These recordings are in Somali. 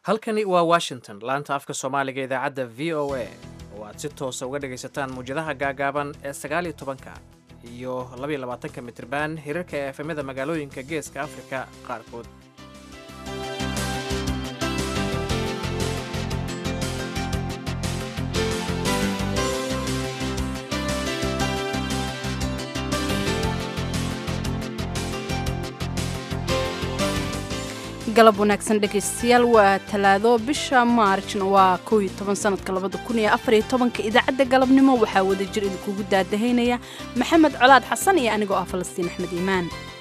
halkani waa washington laanta afka soomaaliga idaacadda v o a oo aad si toosa uga dhagaysataan muwjadaha gaagaaban ee sagaaliyo tobanka iyo labaiyo labaatanka mitriban hirarka ee efemyada magaalooyinka geeska afrika qaarkood galab wanaagsan dhegaystayaal waa talaado bisha maarjna waa kow iyo toban sanadka labada kun iyo afariyo tobanka idaacadda galabnimo waxaa wada jir idinkugu daadahaynaya maxamed colaad xasan iyo anigoo ah falastiin axmed iimaan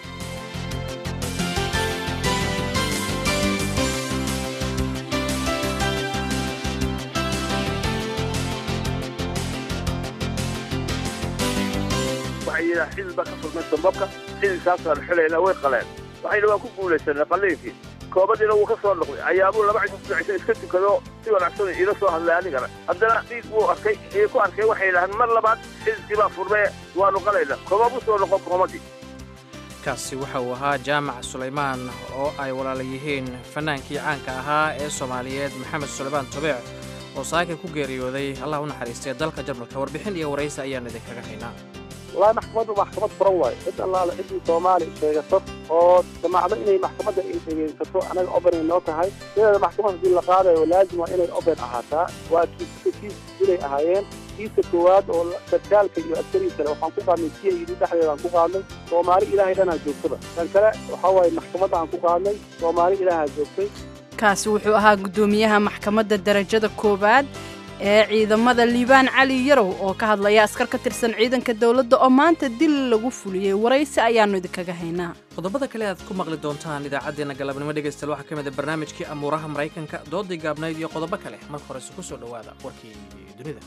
waxay yidhaha xidid baa ka furmay sambabka xididkaasaan xilayna way qaleen waxayna waa ku guulaysanay qalliinkii koobadiina wuu ka soo noqday ayaabuu laba cisho saddex cisho iska tukado si wanaagsan iila soo hadlay anigana haddana dhiig buu arkay ii ku arkay waxay yidhahdeen mar labaad xididkii baa furmee waanu qalayna koobabuu soo noqon koomadii kaasi waxa uu ahaa jaamac sulaymaan oo ay walaala yihiin fannaankii caanka ahaa ee soomaaliyeed maxamed sulaymaan tobeec oo saaka ku geeriyooday allah u naxariistay dalka jarmalka warbixin iyo waraysi ayaan idinkaga haynaa wallaahi maxkamaddu maxkamad furan waayo cid allaale ciddii soomaali sheegato oo damacdo inay maxkamadda ay dhegaysato anaga obenay noo tahay sideeda maxkamad haddii la qaadayo laazim waa inay oben ahaataa waa kiiska kiis inay ahaayeen kiiska koowaad oo sarkaalka iyo askarii kale waxaan ku qaadnay si ay yidhi dhexdeeda aan ku qaadnay soomaali ilaahay dhanaa joogtaba kan kale waxaa waaye maxkamadda aan ku qaadnay soomaali ilaahaa joogtay kaasi wuxuu ahaa guddoomiyaha maxkamadda darajada koowaad ee ciidamada liibaan cali yarow oo ka hadlaya askar ka tirsan ciidanka dowladda oo maanta dil lagu fuliyey waraysi ayaannu idinkaga haynaa qodobada kale aad ku maqli doontaan idaacaddeenna galabnimo dhegaystayaal waxaa ka mid a barnaamijkii amuuraha maraykanka doodii gaabnayd iyo qodobo kale marka horese ku soo dhowaada warkii dunida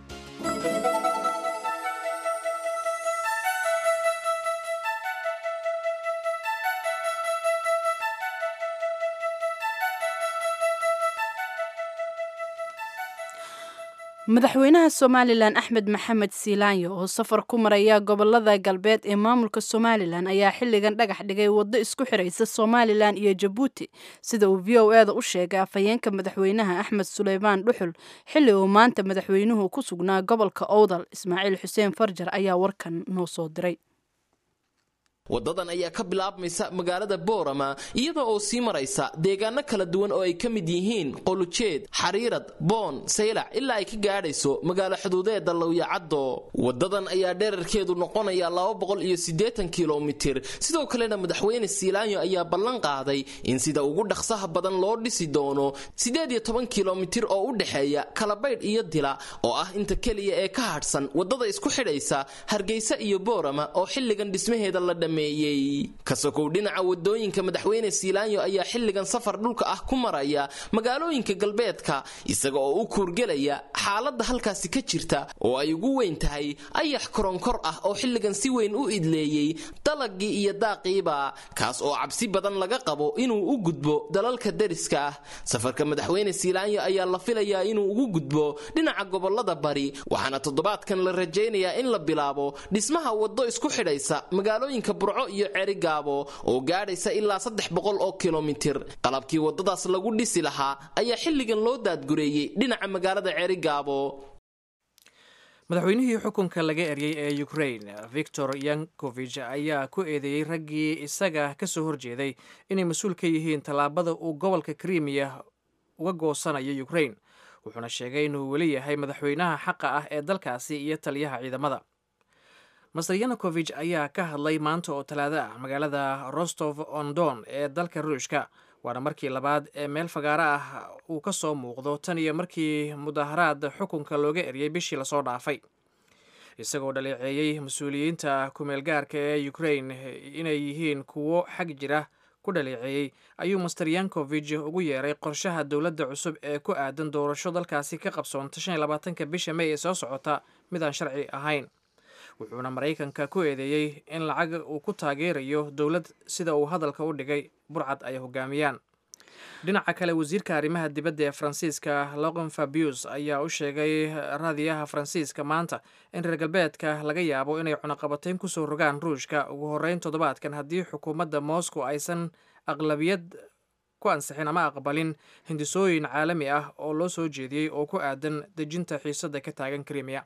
madaxweynaha somalilan axmed maxamed siilaanyo oo safar ku maraya gobolada galbeed ee maamulka somalilan ayaa xilligan dhagax dhigay waddo isku xiraysa somalilan iyo jabuuti sida uu v o e da u sheegay afhayeenka madaxweynaha axmed suleymaan dhuxul xilli uu maanta madaxweynuhu ku sugnaa gobolka owdal ismaaciil xuseen farjar ayaa warkan noo soo diray wadadan ayaa ka bilaabmaysa magaalada boorama iyada oo sii maraysa deegaano kala duwan oo ay ka mid yihiin qolujeed xariirad boon saylac ilaa ay ka gaadhayso magaalo xuduudeeda lowyacaddo wadadan ayaa dherarkeedu noqonaya kilomitir sidoo kalena madaxweyne siilaanyo ayaa ballan qaaday in sida ugu dhaqsaha badan loo dhisi doono kilomitir oo u dhexeeya kalabaydh iyo dila oo ah inta keliya ee ka hadhsan wadada isku xidhaysa hargeysa iyo boorama oo xilligan dhismaheeda la kasokow dhinaca wadooyinka madaxweyne siilaanyo ayaa xilligan safar dhulka ah ku maraya magaalooyinka galbeedka isaga oo u kuurgelaya xaaladda halkaasi ka jirta oo ay ugu weyn tahay ayax koronkor ah oo xilligan si weyn u idleeyey dalagii iyo daaqiiba kaas oo cabsi badan laga qabo inuu u gudbo dalalka deriska ah safarka madaxweyne siilaanyo ayaa la filayaa inuu ugu gudbo dhinaca gobolada bari waxaana toddobaadkan la rajaynayaa in la bilaabo dhismaha waddo isku xidhaysa magaalooyinka burco iyo cerigaabo oo gaadhaysa ilaa saddex boqol oo kilomitir qalabkii waddadaas lagu dhisi lahaa ayaa xilligan loo daadgureeyey dhinaca magaalada cerigaabo madaxweynihii xukunka laga eryey ee ukrain victor yankovich ayaa ku eedeeyey raggii isaga ka soo horjeeday inay mas-uul ka yihiin tallaabada uu gobolka krimiya uga goosanayo ukrain wuxuuna sheegay inuu weli yahay madaxweynaha xaqa ah ee dalkaasi iyo taliyaha ciidamada master yanukovich ayaa ka hadlay maanta oo talaado ah magaalada rostov on don ee dalka ruushka waana markii labaad ee meel fagaaro ah uu ka soo muuqdo tan iyo markii mudaharaad xukunka looga eryay bishii lasoo dhaafay isagoo dhaleeceeyey mas-uuliyiinta kumeelgaarka ee ukrain inay yihiin kuwo xag jira ku dhaleeceeyey ayuu master yankovich ugu yeeray qorshaha dowladda cusub ee ku aadan doorasho dalkaasi ka qabsoonta shan iyo labaatanka bisha may ee soo socota mid aan sharci ahayn wuxuuna maraykanka ku eedeeyey in lacag uu ku taageerayo dowlad sida uu hadalka u dhigay burcad ay hogaamiyaan dhinaca kale wasiirka arrimaha dibadda ee faransiiska loqon fabius ayaa u sheegay raadiyaha faransiiska maanta in reer galbeedka laga yaabo inay cunaqabatayn kusoo rogaan ruushka ugu horeyn toddobaadkan haddii xukuumadda moscow aysan aqlabiyad ku ansixin ama aqbalin hindisooyin caalami ah oo loo soo jeediyey oo ku aadan dejinta xiisadda ka taagan krimiya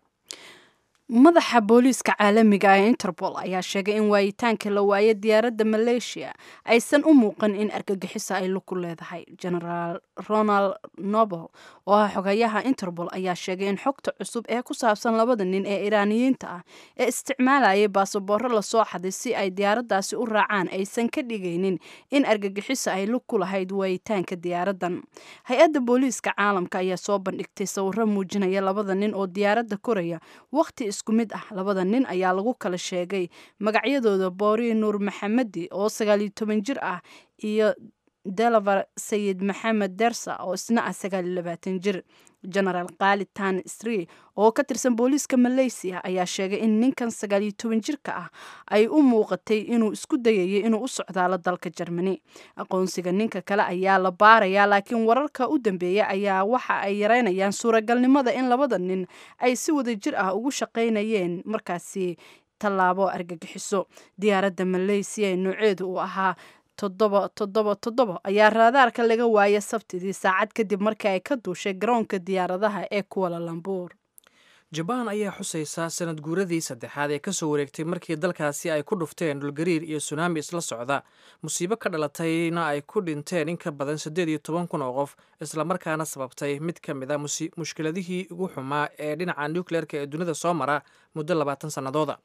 madaxa booliiska caalamiga ee interpol ayaa sheegay in waayitaanka la waaye diyaaradda maleeshiya aysan u muuqan in argagixiso ay lug ku leedahay genaraal ronald nobel oo ah xogayaha interpol ayaa sheegay in xogta cusub ee ku saabsan labada nin ee iraaniyiinta ah ee isticmaalayay baasaboorro lasoo xaday si ay diyaaraddaasi u raacaan aysan ka dhigaynin in argagixiso ay lug ku lahayd waayitaanka diyaaraddan hay-adda booliiska caalamka ayaa soo bandhigtay sawiro muujinaya labada nin oo diyaaradda koraya waqti isku mid ah labada nin ayaa lagu kala sheegay magacyadooda boori nuur maxamedi oo sagaaliyo toban jir ah iyo delavar sayid maxamed dersa oo isna ah sagaaliyo labaatan jir genaraal khalid tan stri oo ka tirsan booliiska malaysiya ayaa sheegay in ninkan sagaaliyo toban jirka ah ay u muuqatay inuu isku dayayay inuu u socdaalo dalka jermani aqoonsiga ninka kale ayaa la baarayaa laakiin wararka u dambeeya ayaa waxa ay yareynayaan suuragalnimada in labada nin ay si wada jir ah ugu shaqaynayeen markaasi tallaabo argagixiso diyaaradda malaysiya ee nooceedu uu ahaa toddoba toddoba toddoba ayaa raadaarka laga waayay sabtidii saacad kadib markii ay ka duushay garoonka diyaaradaha ee kuwala lambuur jabaan ayaa xusaysaa sanad guuradii saddexaad ee kasoo wareegtay markii dalkaasi ay ku dhufteen dhulgariir iyo sunaami isla socda musiibo ka dhalatayna ay ku dhinteen in ka badan siddeed iyo toban kun oo qof islamarkaana sababtay mid ka mid a mushkiladihii ugu xumaa ee dhinaca nukleerka ee dunida soo mara muddo labaatan sannadooda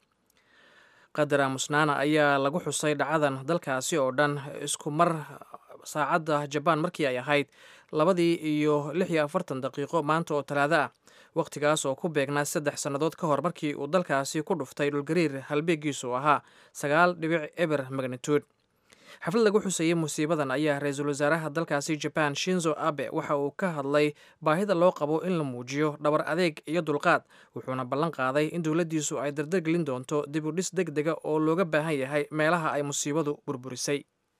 qadar aamusnaana ayaa lagu xusay dhacadan dalkaasi oo dhan isku mar saacadda jabaan markii ay ahayd labadii iyo lix iyo afartan daqiiqo maanta oo talaado ah wakhtigaas oo ku beegnaa saddex sannadood ka hor markii uu dalkaasi ku dhuftay dhulgariir halbeegiisu ahaa sagaal dhibic eber magnitude xaflad lagu xusayey musiibadan ayaa ra-iisul wasaaraha dalkaasi jaban shinzo abe waxa uu ka hadlay baahida loo qabo in la muujiyo dhabar adeeg iyo dulqaad wuxuuna ballan qaaday in dowladdiisu ay dardargelin doonto dib u dhis deg dega oo looga baahan yahay meelaha ay musiibadu burburisay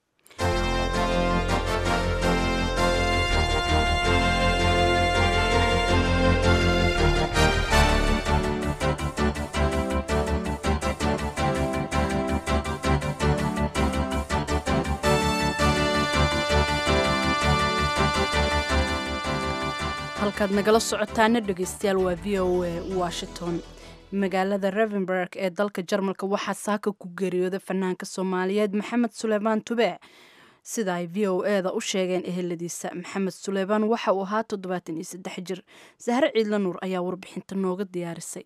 halkaad nagala socotaana dhegeystayaal waa v o a washington magaalada revenberg ee dalka jarmalka waxaa saaka ku geeriyooday fanaanka soomaaliyeed maxamed suleymaan tubeec sida ay v o eda u sheegeen eheladiisa maxamed suleymaan waxa uu ahaa toddobaatan iyo saddex jir sahre ciidla nuur ayaa warbixinta nooga diyaarisay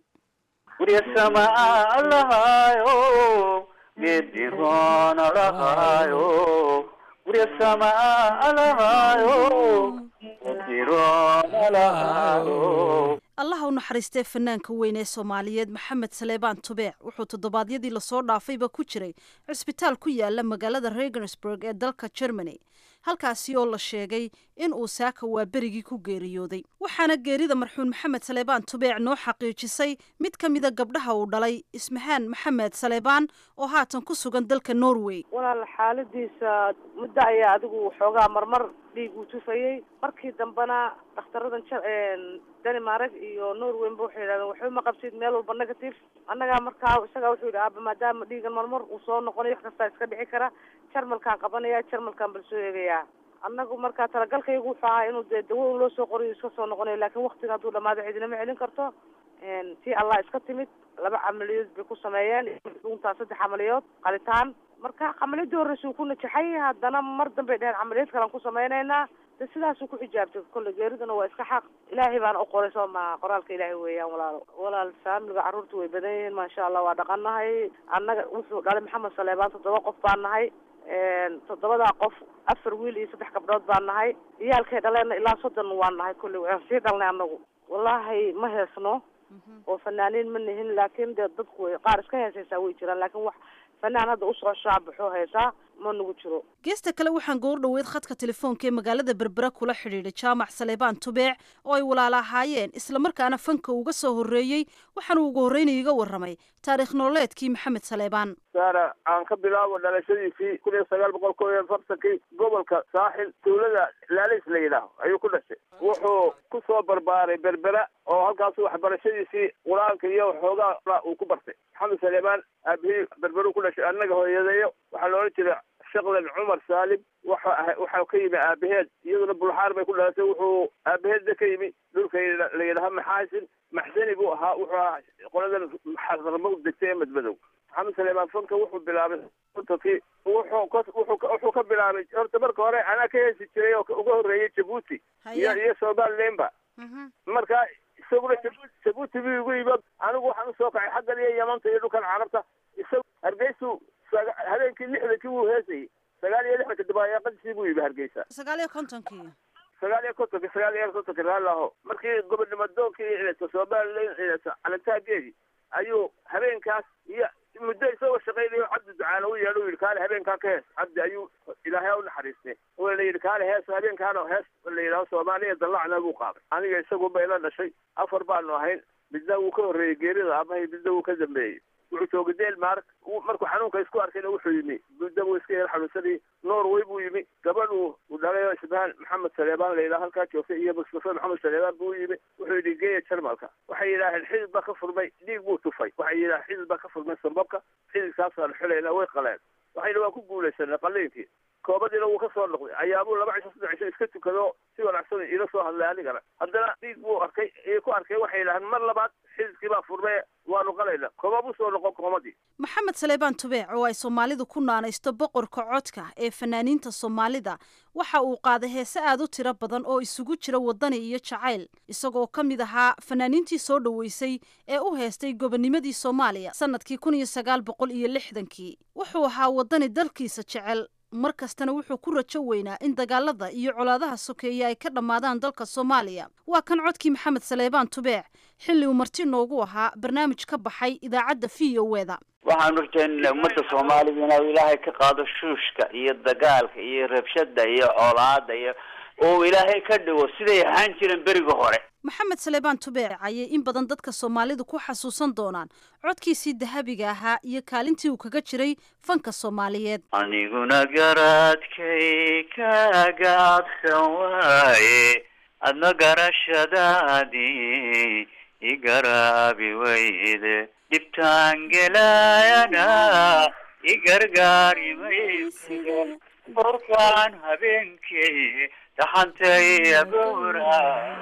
allaha u naxariistee fanaanka weyn ee soomaaliyeed maxamed saleebaan tubeec wuxuu toddobaadyadii lasoo dhaafayba ku jiray cisbitaal ku yaala magaalada regensburg ee dalka germany halkaasi oo la sheegay in uu saaka waa berigii ku geeriyooday waxaana geerida marxuun maxamed saleebaan tubeec noo xaqiijisay mid ka mida gabdhaha uu dhalay ismahaan maxamed saleebaan oo haatan ku sugan dalka norway walaal xaaladiisa muddo ayaa adigu xoogaa marmar dhiig uu tufayey markii dambena dakhtaradan danimareg iyo norweynba waxay yidhahdeen waxba ma qabsid meel walba negative annagaa markaa isagaa wuxuu yidhi aaba maadaama dhiigan marmar uu soo noqonayo wax kastaa iska dhici kara jarmalkaan qabanaya jarmalkaan bal soo eegayaa annagu markaa talagalkaygu wuxuu ahaa inuu dee dawo un loo soo qoriyo iska soo noqonayo laakiin waktiga hadduu dhamaado cidinama celin karto tii allah iska timid laba camaliyood bay ku sameeyeen dhuuntaa saddex camaliyood qalitaan marka camaliyadii horreysuu ku najaxay haddana mar dambay dheheen camaliyad kalaan ku samaynaynaa de sidaasuu ku xijaabtay kolle geeridana waa iska xaq ilaahay baana u qoray soo maha qoraalka ilaahay weeyaan walaalo walaal faamiliga carruurta way badan yihiin maasha allah waa dhaqanahay annaga wuxuu dhalay maxamed saleebaan toddoba qof baan nahay toddobadaa qof afar wiil iyo saddex gabdhood baan nahay iyaalkay dhaleenna ilaa soddon waan nahay kolley waan sii dhalnay annagu wallaahi ma heesno oo fanaaniin ma nihin laakiin dee dadku way qaar iska heesaysaa way jiraan laakiin wax fanaan hadda usoo shaabaxoo heesaa ma nagu jiro geesta kale waxaan goor dhoweyd khadka telefoonka ee magaalada berbera kula xidhiidhay jaamac saleebaan tubeec oo ay walaala ahaayeen islamarkaana fanka uga soo horreeyey waxaanu ugu horreynay iga warramay taarikh nololeedkii maxamed saleebaan saara aan ka bilaabo dhalashadiisii kun iyo sagaal boqol kow iyo afartankii gobolka saaxil dawlada laalays la yidhaaho ayuu ku dhashay wuxuu ku soo barbaaray berbera oo halkaasu waxbarashadiisii qur-aanka iyo xoogaa uu ku bartay maxamed saleebaan aabihii berberu ku dhashay annaga hooyadeeyo waxaa la odhan jiray shaqlan cumar saalim waxa waxaa ka yimi aabaheed iyaduna bulxaar bay ku dhalatay wuxuu aabaheedna ka yimi dhulka la yidhaha maxaasin maxsani buu ahaa wuxuu ahaa qoladan xarqarmo u degtay ee madmadow maxamed saleemaan fanka wuxuu bilaabay kontonkii wuxuu ka wuxuu ka wuxuu ka bilaabay horta marka hore anaa ka heesi jiray oo uga horreeyay jabuuti iyo iyo somalilandba marka isaguna jabuuti buu igu yimid anigu waxaan usoo kacay xaggan iyo yamanta iyo dhulkan carabta isagu hargeysu habeenkii lixdankii wuu heesayay sagaal iyo lixdanka dabayaaqadiisii buu yimi hargeysa sagaal iyo kontonkii sagaal iyo kontonki sagaal iyo kontonki raalaho markii gobonimo doonkii somaliland calantaageedii ayuu habeenkaas iyo muddo isagoo shaqaynayo cabdi ducaale u yeedho u yidhi kaale habeenkaa ka hees cabdi ayuu ilaahay u naxariistay oo la yidhi kaale hees habeenkaana hees la yidhaho soomaaliya dallacna buu qaaday aniga isagu bayla dhashay afar baanu ahayn midna wuu ka horreeyey geerida aabahay midna wuu ka dambeeyey wuxuu joogay denmark markuu xanuunka isku arkayna wuxuu yimi muddo buu iska yar xanuunsanayay norway buu yimi gabadhu uu dhalay isbahan maxamed saleebaan la yidhaha halkaa joogtay iyo mustafa maxamed saleebaan buu yimi wuxuu yidhi geeya jarmalka waxay yidhaaheen xidid baa ka furmay dhiig buu tufay waxay yidhaaheen xidid baa ka furmay sambabka xididkaasaan xulayna way qaleen waxayna waan ku guulaysanay qaliinkii koobadiina wuu ka soo noqday ayaabuu laba cisho saddex cisho iska tukado si wanaagsan ila soo hadlay anigana haddana dhiig buu arkay iyo ku arkay waxay yidhaaheen mar labaad xididkii baa furmay waanu qalayna kooba buu soo noqon koomadii maxamed saleebaan tubeec oo ay soomaalidu ku naanaysto boqorka codka ee fanaaniinta soomaalida waxa uu qaaday heese aad u tiro badan oo isugu jira wadani iyo jacayl isagoo ka mid ahaa fanaaniintii soo dhoweysay ee u heestay gobonimadii soomaaliya sanadkii kun iyo sagaal boqol iyo lixdankii wuxuu ahaa wadani dalkiisa jecel mar kastana wuxuu ku rajo weynaa in dagaalada iyo colaadaha sokeeye ay ka dhammaadaan dalka soomaaliya waa kan codkii maxamed saleebaan tubeec xilli uu marti noogu ahaa barnaamij ka baxay idaacadda v o eda waxaan urjeynana ummadda soomaalida inuu ilaahay ka qaado shuushka iyo dagaalka iyo rabshada iyo colaada iyo oo ilaahay ka dhigo siday ahaan jireen beriga hore maxamed saleebaan tubeec ayay in badan dadka soomaalidu ku xasuusan doonaan codkiisii dahabiga ahaa iyo kaalintii uu kaga jiray fanka soomaaliyeed aniguna garaadkay ka gaabsan waaye adna garashadaadii igaraabi wayde dhibtaan gelaayana igargaari mayse borkaan habeenkii dhaxantay agoora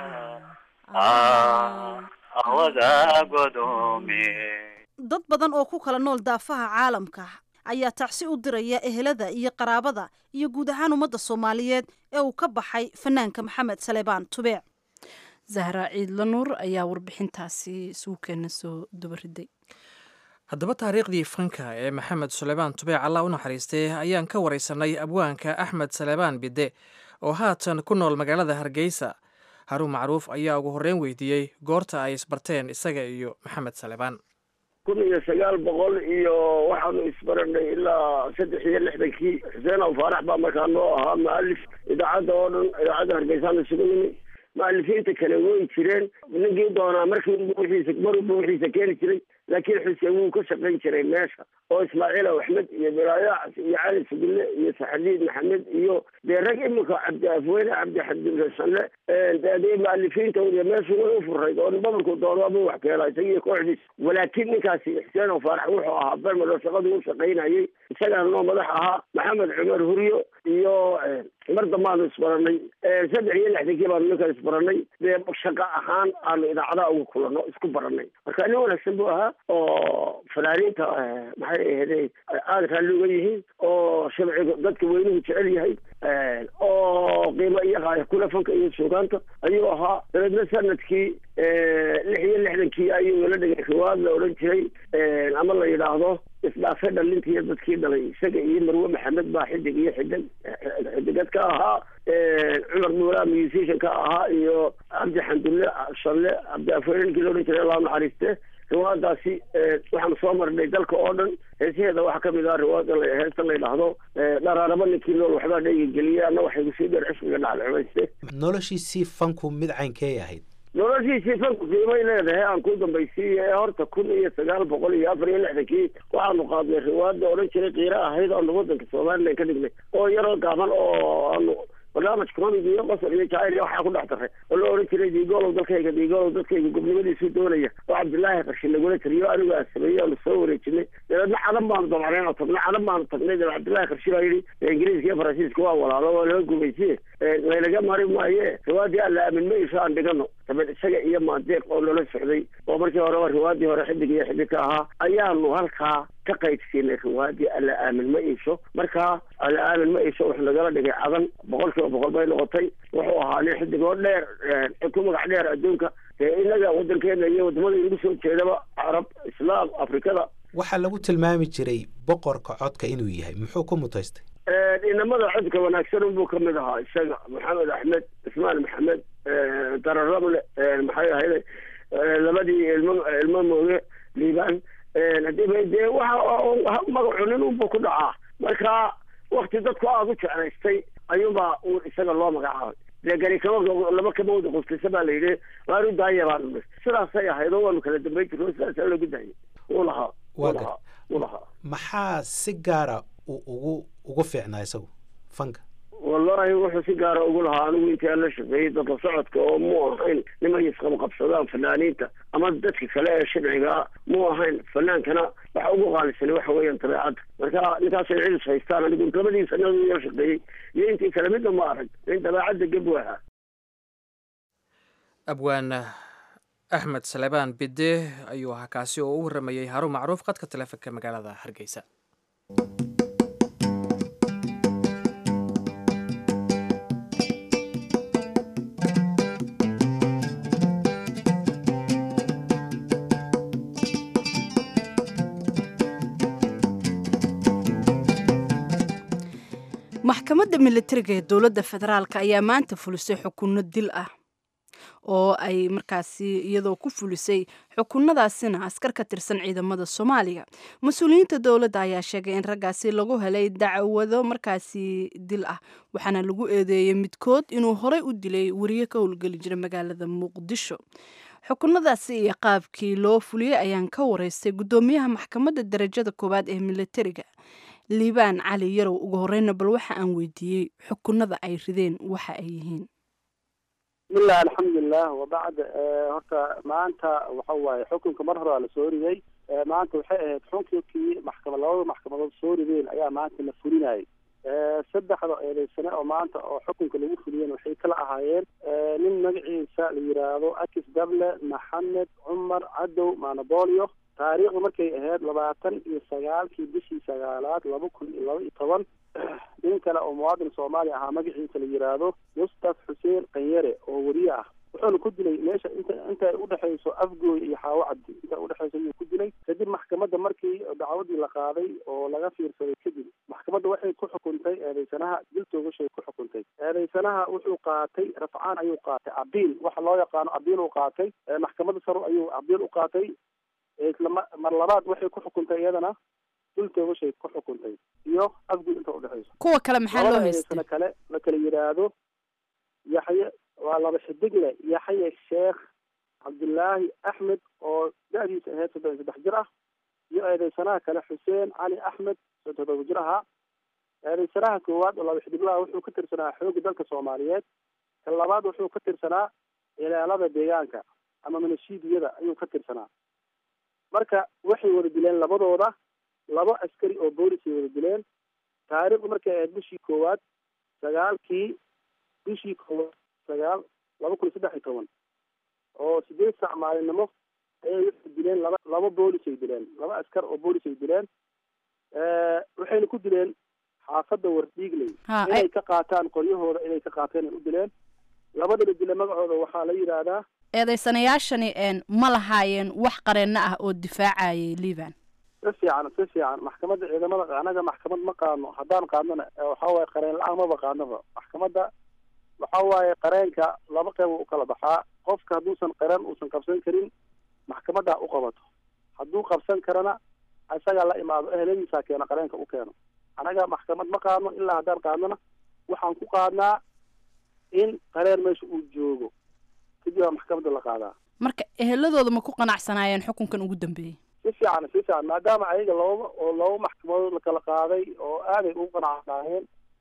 awada godoome dad badan oo ku kala nool daafaha caalamka ayaa tacsi u diraya ehelada iyo qaraabada iyo guud ahaan ummadda soomaaliyeed ee uu ka baxay fanaanka maxamed saleebaan tubeec zahra ciidla nuur ayaa warbixintaasi suukeena soo dubariday haddaba taariikhdii fanka ee maxamed suleymaan tubeec allah u naxariistay ayaan ka waraysanay abwaanka axmed saleebaan bidde oo haatan ku nool magaalada hargeysa haruun macruuf ayaa ugu horreyn weydiiyey goorta ay isbarteen isaga iyo maxamed saleebaan kun iyo sagaal boqol iyo waxaanu isbaranay ilaa saddex iyo lixdankii xuseen aw faarax baa markaa noo ahaa mualif idaacadda oo dhan idaacadda hargeysaan isugu nimi mualifiinta kale way jireen ninkii doonaa markii wixiisa marba wixiisa keeni jiray laakiin xuseen wuu ka shaqayn jiray meesha oo ismaaciil aw axmed iyo biraayaacas iyo cali sugille iyo saxadiid maxamed iyo dee rag imika cabdi afweyne cabdi xabdisanle dee mualifiintooda meeshu way u furayd oo babarku doonaba wax keela isagiiyo kooxdiis walaakiin ninkaasi xuseen oo faarax wuxuu ahaa bermelo shaqadu u shaqaynayay isagaana noo madax ahaa maxamed cumar huryo iyo mar dambaanu isbaranay saddex iyo lixdankii baanu ninkan isbaranay dee shaqo ahaan aanu idaacadaha uga kulano isku baranay marka nin wanaagsan buu ahaa oo fanaaniinta maxay ahayde aada raalli uga yihiin oo shabciga dadka weynuhu jecel yahay oo qiimo iyo qaaya kula fanka iyo suugaanta ayuu ahaa dabeedna sanadkii lix iyo lixdankii ayuu ila dhigay riwaad la odhan jiray ama la yidhaahdo isdhaafe dhalintiiyo dadkii dhalay isaga iyo marwe maxamed baa xidig iyo xidig xidigad ka ahaa cumar muulaa musician ka ahaa iyo cabdi xamdulle shalle cabdi afweyne ninkii la odhan jiray allah naxariiste riwaadaasi waxaanu soo marnay dalka oo dhan heesaheeda waxaa kamid ah riwaada heestan la yidhaahdo dharaaraba ninkii nool waxbaa dhayga geliyay anna waxay kusii dheer cishqiga dhacda cumayste noloshiisii fanku mid caynkee ahayd noloshiisii fanku qiimay leedahay aan ku dambaysiiye ee horta kun iyo sagaal boqol iyo afar iyo lixdankii waxaanu qaadnay riwaada odhan jiray kiira ahayd aanu wadanka somalilan ka dhignay oo yaroo gaaban oo aanu barnaamij comedy iyo qosol iyo jacayl iyo waxaa ku dhex daray oo la oran jiray diigolow dalkayga diigolow dadkayga gobnimadiisu doonaya oo cabdilaahi qarshi nagula tiriyo anigu aan sameeyey oo lasoo wareejinay dabeedna cadan baanu damacneen oo tagnay cadan baanu tagnay dabeed cabdilaahi qarshi baa yidhi ingiriiska iyo faransiiska waa walaalo waa laga gumaysiye laynaga mari maaye riwaadii alla aamin ma isho aan dhigano dabeed isaga iyo maandeeq oo loola socday oo markii horeba riwaadii hore xidig iyo xidig ka ahaa ayaanu halkaa ka qaydsiinay riwaadii alla aamin ma iisho markaa alla aamin ma iisho wuxuu nagala dhigay cadan boqol kiiba boqol bay noqotay wuxuu ahaa nin xidig oo dheer ku magac dheer adduunka dee inaga wadankeena iyo wadamada inagu soo jeedaba carab islaam afrikada waxaa lagu tilmaami jiray boqorka codka inuu yahay muxuu ku mutaystay inamada codka wanaagsan unbuu kamid ahaa isaga maxamed axmed ismaan maxamed dararable maxay ahayd labadii ilmo ilmo mooge liibaan hadii dee waxa magacu nin unbuu ku dhacaa marka wakti dadku aada u jeclaystay ayuunbaa uu isaga loo magacaabay dee gari kama laba kama wada qustisa baa la yidhi waaru daaya baanu sidaasay ahayd oo waanu kala dambayn jirno sidaasaa loogu daayay uu lahaa uu lahaa uu lahaa maxaa si gaara uu ugu ugu fiicnaa isagu fanka wallahi wuxuu si gaara ugu lahaa anigu intii aan la shaqeeyey dadka socodka oo mu ahayn nimay isqabqabsadaan fanaaniinta ama dadka kale ee sharcigaa mu ahayn fanaankana waxa ugu qaalisani waxa weeyaan dabeecadda marka ninkaasay cilis haystaan anigu labadii sanadii la shaqeeyey iyo intii kale midna ma arag in dabeecadda geb waha abwaan axmed salebaan bide ayuu ahaa kaasi oo u warramayey haruun macruuf qadka taleefonka magaalada hargeysa maxkamadda militariga ee dowladda federaalk ayaa maanta fulisay xukunno dil ah oo ay markaasi iyadoo ku fulisay xukunadaasina askar ka tirsan ciidamada soomaaliya mas-uuliyiinta dowladda ayaa sheegay in raggaasi lagu helay dacwado markaasi dil ah waxaana lagu eedeeyey midkood inuu horey u dilay wariye ka howlgeli jira magaalada muqdisho xukunadaasi iyo qaabkii loo fuliyey ayaan ka wareystay guddoomiyaha maxkamadda darajada koowaad ee militariga liibaan cali yarow ugu horeyna bal waxa aan weydiiyey xukunada ay rideen waxa ay yihiin bismillahi alxamdulilah wabacd horta maanta waxa waaye xukunka mar hore waa lasoo riday maanta waxay ahayd xukunkii maxkamad labada maxkamadood soo rideen ayaa maanta la fulinayay saddexda eedeysane oo maanta oo xukunka lagu fuliyeen waxay kala ahaayeen nin magaciisa la yiraahdo akis dable maxamed cumar cadow manabolio taariikhdu markay ahayd labaatan iyo sagaalkii bishii sagaalaad laba kun iyo laba iyo toban nin kale oo muwaadin soomaaliya ahaa magaciisa la yiraahdo mustaf xuseen kanyare oo weriye ah wuxuuna ku dilay meesha inta inta ay udhexayso afgooy iyo xaawo cabdi inta udhexayso ayuu ku dilay kadib maxkamadda markii dacwadii la qaaday oo laga fiirsaday kadib maxkamadda waxay ku xukuntay eedeysanaha dil toogashay ku xukuntay eedeysanaha wuxuu qaatay rafcaan ayuu qaatay abiil waxa loo yaqaano abiil uu qaatay maxkamadda sare ayuu abiil u qaatay mar labaad waxay ku xukuntay iyadana dul toogashay ku xukuntay iyo afgud inta udhexayso kuwa kale maxaa loo haystay kale la kala yidhaahdo yaxye waa laba xidigle yaxye sheekh cabdullaahi axmed oo da-diisa ahayd soddon iyo saddex jir ah iyo eedeysanaha kale xuseen cali axmed oo toddoba jir ahaa eedeysanaha koowaad oo laba xidiglaha wuxuu ka tirsanaa xoogga dalka soomaaliyeed ka labaad wuxuu ka tirsanaa ilaalada deegaanka ama manashiidiyada ayuu ka tirsanaa marka waxay wada dileen labadooda laba askari oo boolisay wada dileen taariikhdu markay ahayd bishii koowaad sagaalkii bishii koowaad sagaal laba kun iyo saddex iyo toban oo sideed saac maalinimo ayay waxay dileen laba laba boolisay dileen laba askar oo boolisay dileen waxayna ku dileen xaafadda wardhiigley inay ka qaataan qoryahooda inay ka qaateen ay u dileen labadaba dile magacooda waxaa la yidhaahdaa eedeysanayaashani ma lahaayeen wax qareenno ah oo difaacayay liban si fiican si fiican maxkamadda ciidamada anaga maxkamad ma qaadno haddaan qaadnona waxa waaye qareen la-aan maba qaadnaba maxkamadda waxa waaye qareenka laba qeyb u kala baxaa qofka hadduusan qareen uusan qabsan karin maxkamaddaa u qabato hadduu qabsan karana isagaa la imaado eheladiisaa keena qareenka u keeno anaga maxkamad ma qaadno ilaa haddaan qaadnona waxaan ku qaadnaa in qareen meesha uu joogo kadib baa maxkamadda la qaadaa marka eheladooda ma ku qanacsanaayeen xukunkan ugu dambeeyey si fiican si fiican maadaama ayaga laba oo laba maxkamadood la kala qaaday oo aaday ugu qanacsanaayeen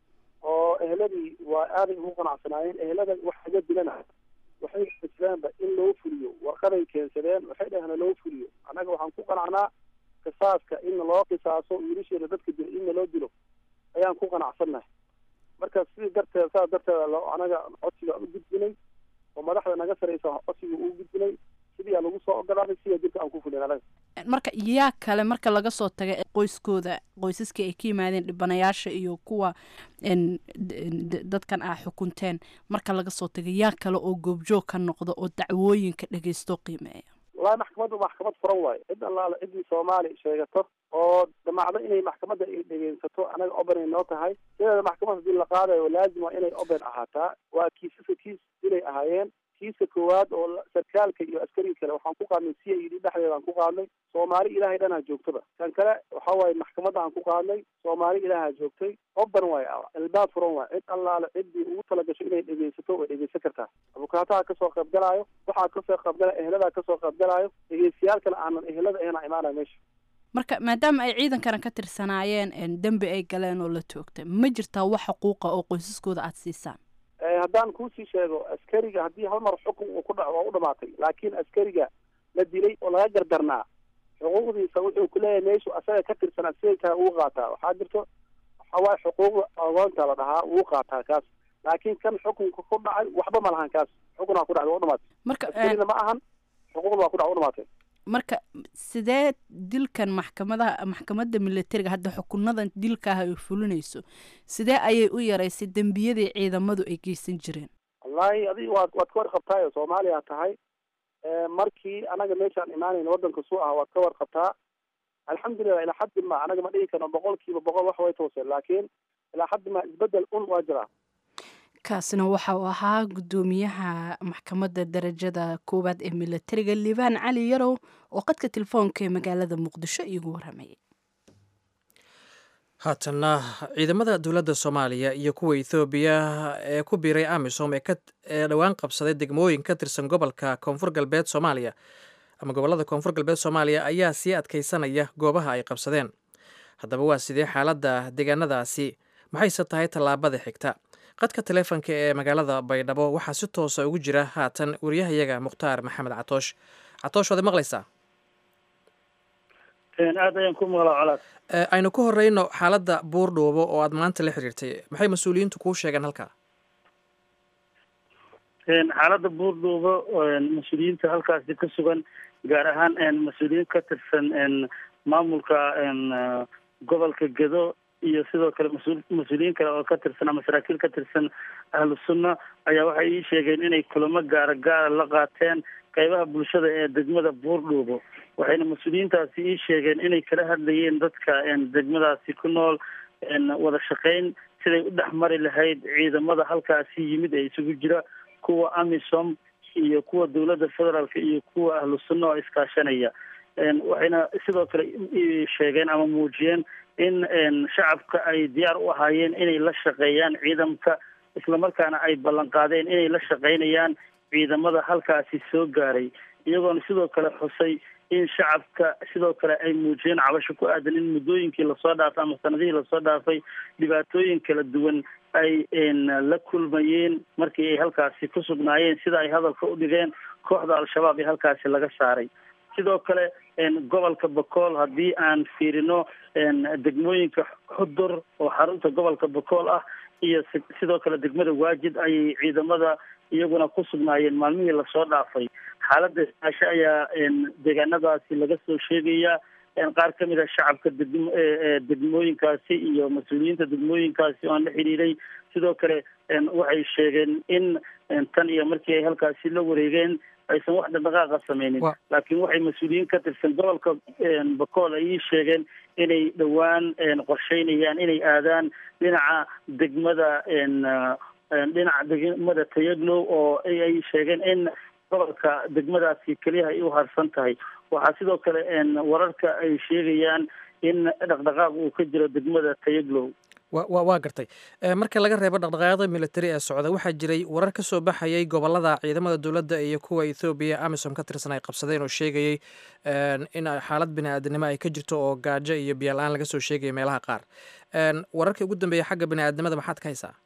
oo eheladii waa aaday ugu qanacsanaayeen ehelada wax laga dilana waxay islaanba in loo fuliyo warqaday keensadeen waxay dhaheen loo fuliyo annaga waxaan ku qanacnaa qisaaska in loo qisaaso wiilasheeda dadka dilo in loo dilo ayaan ku qanacsannahay marka sidii darteed saas darteeda loo anaga codsiga u gudbinay oo madaxda naga saraysa codsiga uu gudbinay sidii aa lagu soo ogolaaday sidaa dirka aan ku fulin anaga marka yaa kale marka laga soo taga qoyskooda qoysaskii ay ka yimaadeen dhibanayaasha iyo kuwa n d- dadkan aa xukunteen marka laga soo taga yaa kale oo goobjoog ka noqda oo dacwooyinka dhegeysto qiimeeya wallahi maxkamaddu maxkamad furan waayo cid allaale ciddii soomaali sheegato oo damacdo inay maxkamadda ay dhegeysato anaga oben ay noo tahay sideeda maxkamad hadii la qaadayo laazim waa inay oben ahaataa waa kiisaska kiis inay ahaayeen kiiska koowaad oo la- sarkaalka iyo askariga kale waxaan ku qaadnay c i d dhexdeeda aan ku qaadnay soomaali ilaahay dhanaa joogtaba kan kale waxa waaye maxkamadda aan ku qaadnay soomaali ilaahaa joogtay oben waaye albaab furan waaye cid allaale ciddii ugu talagasho inay dhegeysato way dhegeysan kartaa abukaataha kasoo qaybgalaayo waxaa kasoo qaybgalaya eheladaa kasoo qaybgalaayo dhegeystayaal kale aanan ehelada ahna imaanaya meesha marka maadaama ay ciidankana ka tirsanaayeen n dembi ay galeen oo la toogtay ma jirtaa wax xuquuqa oo qoysaskooda aada siisaan Eh, haddaan kuusii sheego askariga haddii hal mar xukun uu ku dhaco waa u dhamaatay laakiin askariga la dilay oo laga gardarnaa xuquuqdiisa wuxuu ku leeyahay meeshu asaga ka tirsanaa siday tahay ugu qaataa waxaa jirto waxa waaye xuquuqda agoonta la dhahaa ugu qaataa kaas laakiin kan xukunka ku dhacay waxba ma lahan kaas xukunaa ku dhacday waa u dhamaatay marka askarina ma ahan xuquuqda waa ku dhac u dhamaatay marka sidee dilkan maxkamadaha maxkamadda militariga hadda xukunadan dilkaaha ay fulinayso sidee ayay u yaraysay dembiyadii ciidamadu ay geysan jireen wallahi adiga waad waad ka warqabtaayo soomaaliya tahay Eh, markii anaga meeshaan imaanayna waddanka suu ah waad ka warqabtaa alxamdulilah ilaa xaddi ma anaga ma dhihi karno boqol kiiba boqol wax way tooseen laakiin ilaa xaddi ma isbedel un waa jiraa kaasina waxa uu ahaa guddoomiyaha maxkamadda darajada koowaad ee militariga liibaan cali yarow oo qadka telefoonka ee magaalada muqdisho iigu waramayay haatanna ciidamada dowladda soomaaliya iyo kuwa ethoobiya ee ku biiray amisom ee ka ee dhowaan qabsaday degmooyin ka tirsan gobolka koonfur galbeed soomaaliya ama gobollada koonfur galbeed soomaaliya ayaa sii adkaysanaya goobaha ay qabsadeen haddaba waa sidee xaaladda deegaanadaasi maxayse tahay tallaabada xigta qadka taleefonka ee magaalada baydhabo waxaa si toosa ugu jira haatan wariyahayaga mukhtaar maxamed catoosh catoosh waad maqlaysaa aad ayaan ku maqlaa colaad Eh, aynu ku horeyno xaaladda buurdhuubo oo aad maanta la xiriirtay maxay mas-uuliyiintu kuu sheegeen halkaa xaaladda buurdhuubo mas-uuliyiinta halkaasi ka sugan gaar ahaan mas-uuliyiin ka tirsan maamulka gobolka gedo iyo sidoo kale mas-uul mas-uuliyiin kale oo ka tirsan ama saraakiil ka tirsan ahlu sunna ayaa waxay ii sheegeen inay kulamo gaara gaara la qaateen qeybaha bulshada ee degmada buurdhuubo waxayna mas-uuliyiintaasi ii sheegeen inay kala hadlayeen dadka degmadaasi ku nool wada shaqeyn siday u dhex mari lahayd ciidamada halkaasi yimid ee isugu jira kuwa amisom iyo kuwa dowladda federaalk iyo kuwa ahlu sunna oo iskaashanaya waxayna sidoo kale ii sheegeen ama muujiyeen in shacabka ay diyaar u ahaayeen inay la shaqeeyaan ciidamka islamarkaana ay ballan qaadeen inay la shaqeynayaan ciidamada halkaasi soo gaaray iyagoona sidoo kale xusay in shacabka sidoo kale ay muujiyeen cabasho ku aadan in muddooyinkii lasoo dhaafay ama sanadihii lasoo dhaafay dhibaatooyin kala duwan ay la kulmayeen markii ay halkaasi ku sugnaayeen sida ay hadalka u dhigeen kooxda al-shabaab ee halkaasi laga saaray sidoo kale gobolka bakool haddii aan fiirino degmooyinka xudur oo xarunta gobolka bakool ah iyo sidoo kale degmada waajid ayay ciidamada iyaguna ku sugnaayeen maalmihii lasoo dhaafay xaaladda ismaasho ayaa deegaanadaasi laga soo sheegayaa qaar ka mid a shacabka degm degmooyinkaasi iyo mas-uuliyiinta degmooyinkaasi oo aan la xiriiray sidoo kale waxay sheegeen in tan iyo markii ay halkaasi la wareegeen aysan wax dhaqdhaqaaqa sameynin laakiin waxay mas-uuliyiin ka tirsan gobolka bakool ay ii sheegeen inay dhowaan qorsheynayaan inay aadaan dhinaca degmada dhinaca degmada tayaglow oo ay sheegeen in gobolka degmadaasi keliyaha ay u harsan tahay waxaa sidoo kale wararka ay sheegayaan in dhaqdhaqaaq uu ka jiro degmada tayaglow waa gartay marka laga reebo dhaqdhaqaaqyada militari ee socda waxaa jiray warar ka soo baxayay gobolada ciidamada dowladda iyo kuwa ethoobiya amisom ka tirsan ay qabsadeen oo sheegayey in xaalad bini-aadanimo ay ka jirto oo gaajo iyo biyola-aan laga soo sheegaya meelaha qaar wararkii ugu dambeeya xagga bini-aadnimada maxaad ka haysaa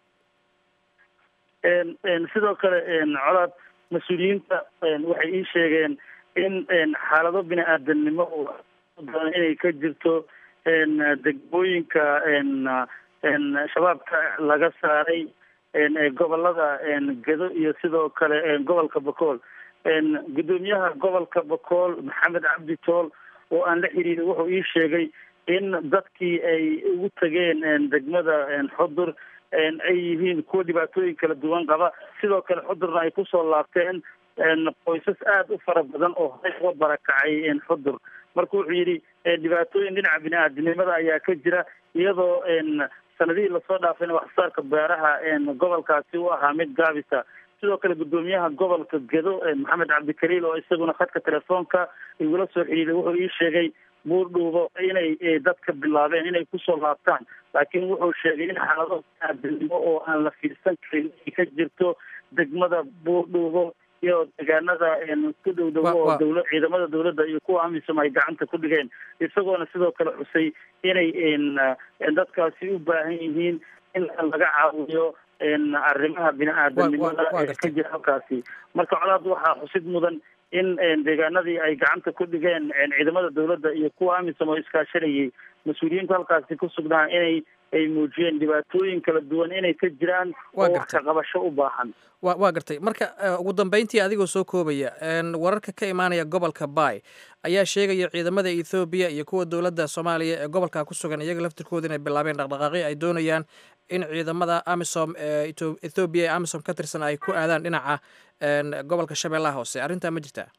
sidoo kale colaad mas-uuliyiinta waxay ii sheegeen in xaalado bini-aadanimo badan inay ka jirto degmooyinka shabaabka laga saaray gobolada gedo iyo sidoo kale gobolka bakool guddoomiyaha gobolka bakool maxamed cabdi tool oo aan la xiriirin wuxuu ii sheegay in dadkii ay ugu tageen degmada xudur ay yihiin kuwa dhibaatooyin kala duwan qaba sidoo kale xudurna ay kusoo laabteen qoysas aada u fara badan oo horey uga barakacay xudur marka wuxuu yidhi dhibaatooyin dhinaca bini-aadinimada ayaa ka jira iyadoo sanadihii lasoo dhaafayna waxsaarka beeraha gobolkaasi u ahaa mid gaabisa sidoo kale guddoomiyaha gobolka gedo maxamed cabdikaliil oo isaguna khadka telefoonka igula soo xidhiiday wuxuu ii sheegay buurdhuubo inay dadka bilaabeen inay kusoo laabtaan laakiin wuxuu sheegay in xaalado bini-aadinimo oo aan la fiirsan karin ay ka jirto degmada buurdhuubo iyo deegaanada ku dhow dhowo oo dowla ciidamada dowladda iyo kuwa amisom ay gacanta ku dhigeen isagoona sidoo kale xusay inay dadkaasi u baahan yihiin in laga caawiyo arrimaha bini-aadanimada ee ka jira halkaasi marka colaad waxaa xusid mudan in deegaanadii ay gacanta ku dhigeen ciidamada dowladda iyo kuwa amisom oo iskaashanayay mas-uuliyiinta halkaasi ku sugnaa inay ay muujiyeen dhibaatooyin kala duwan inay ka jiraan oo wax ka qabasho u baahan wa waa gartay marka ugu dambeyntii adigoo soo koobaya wararka ka imaanaya gobolka bay ayaa sheegaya ciidamada ethoobiya iyo kuwa dowladda soomaaliya ee gobolka ku sugan iyaga laftirkooda inay bilaabeen dhaqdhaqaaqyo ay doonayaan in ciidamada amisom ee ethoobiya ee amisom ka tirsan ay ku aadaan dhinaca gobolka shabeellaha hoose arrintaa ma jirtaa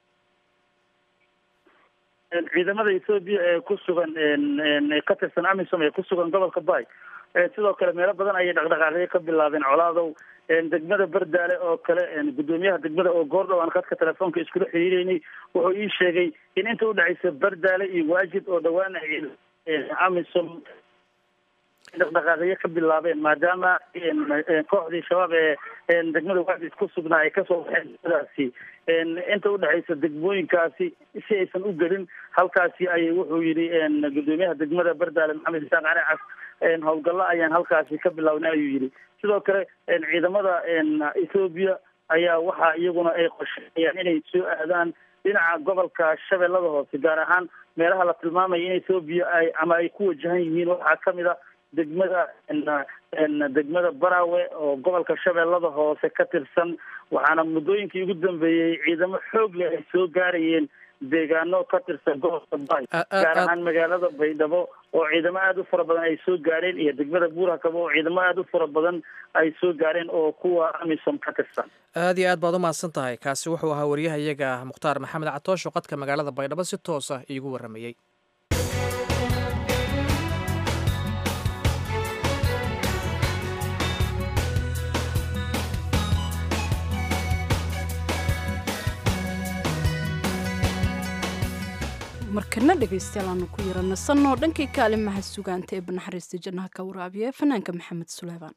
ciidamada ethoobiya ee ku sugan ka tirsan amisom ee ku sugan gobolka bay sidoo kale meelo badan ayay dhaqdhaqaaqyo ka bilaabeen colaadow degmada berdaale oo kale guddoomiyaha degmada oo goordhow aan khadka telefoonka iskula xiriireynay wuxuu ii sheegay in inta udhexaysa berdaale iyo waajid oo dhawaan amisom dhaqdhaqaaqyo ka bilaabeen maadaama kooxdii shabaab ee degmada waajid ku sugnaa ay kasoo baxeen degmadaasi inta udhexaysa degmooyinkaasi si aysan u gelin halkaasi ayay wuxuu yidhi guddoomiyaha degmada berdaale maxamed isaaq cali cas howlgallo ayaan halkaasi ka bilownay ayuu yidhi sidoo kale ciidamada ethoobiya ayaa waxa iyaguna ay qorsheeyaan inay soo aadaan dhinaca gobolka shabeellada hoose gaar ahaan meelaha la tilmaamaya in ethoobiya ay ama ay ku wajahan yihiin waxaa kamid a degmada degmada barawe oo gobolka shabeellada hoose ka tirsan waxaana muddooyinkii ugu dambeeyey ciidamo xoog leh ay soo gaarayeen deegaano ka tirsan gobolka bay gaar ahaan magaalada baydhabo oo ciidamo aada u fara badan ay soo gaareen iyo degmada buurakaba oo ciidamo aada u fara badan ay soo gaareen oo kuwa amisom ka tirsan aada iyo aad baad u mahadsan tahay kaasi wuxuu ahaa wariyaha iyaga mukhtaar maxamed catoosho qadka magaalada baydhabo si toosa iigu warramayey markana dhegaystayaal aanu ku yara nasanoo dhankii kaalimaha sugaanta ee banaxariista jannaha ka waraabiya ee fanaanka maxamed suleymaan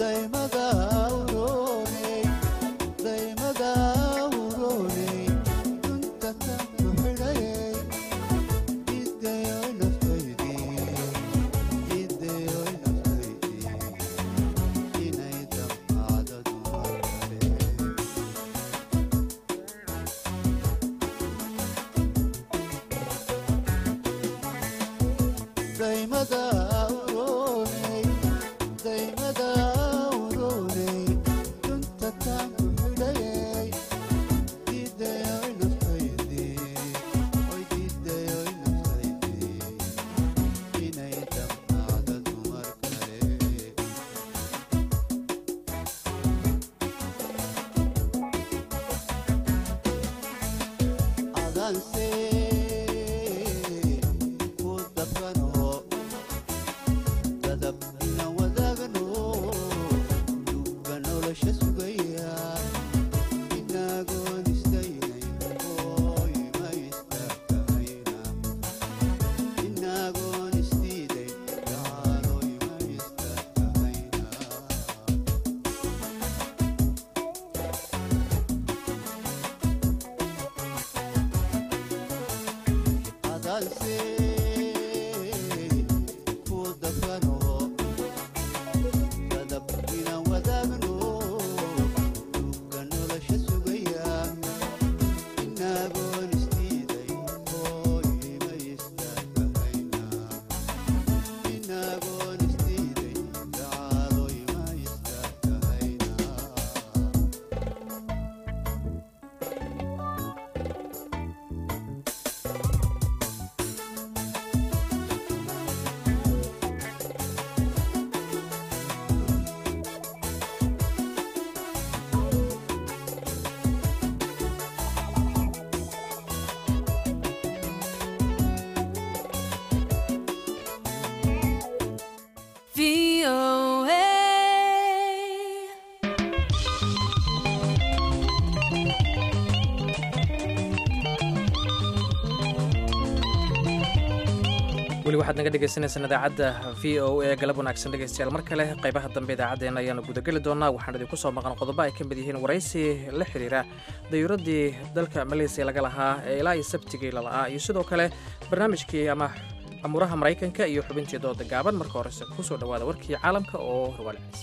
weli waxaad naga dhegaysaneysaan idaacadda v o a galab wanaagsan dhegaystayaal mar kale qaybaha dambe idaacaddeenna ayaanu gudageli doonaa waxaan idinku soo maqan qodobo ay ka mid yihiin waraysi la xidhiira dayuuraddii dalka maleysiya laga lahaa ee ilaa iyo sabtigii lala'aa iyo sidoo kale barnaamijkii ama amuuraha maraykanka iyo xubintii dooda gaaban marka horese ku soo dhowaada warkii caalamka oo horwaaliciisa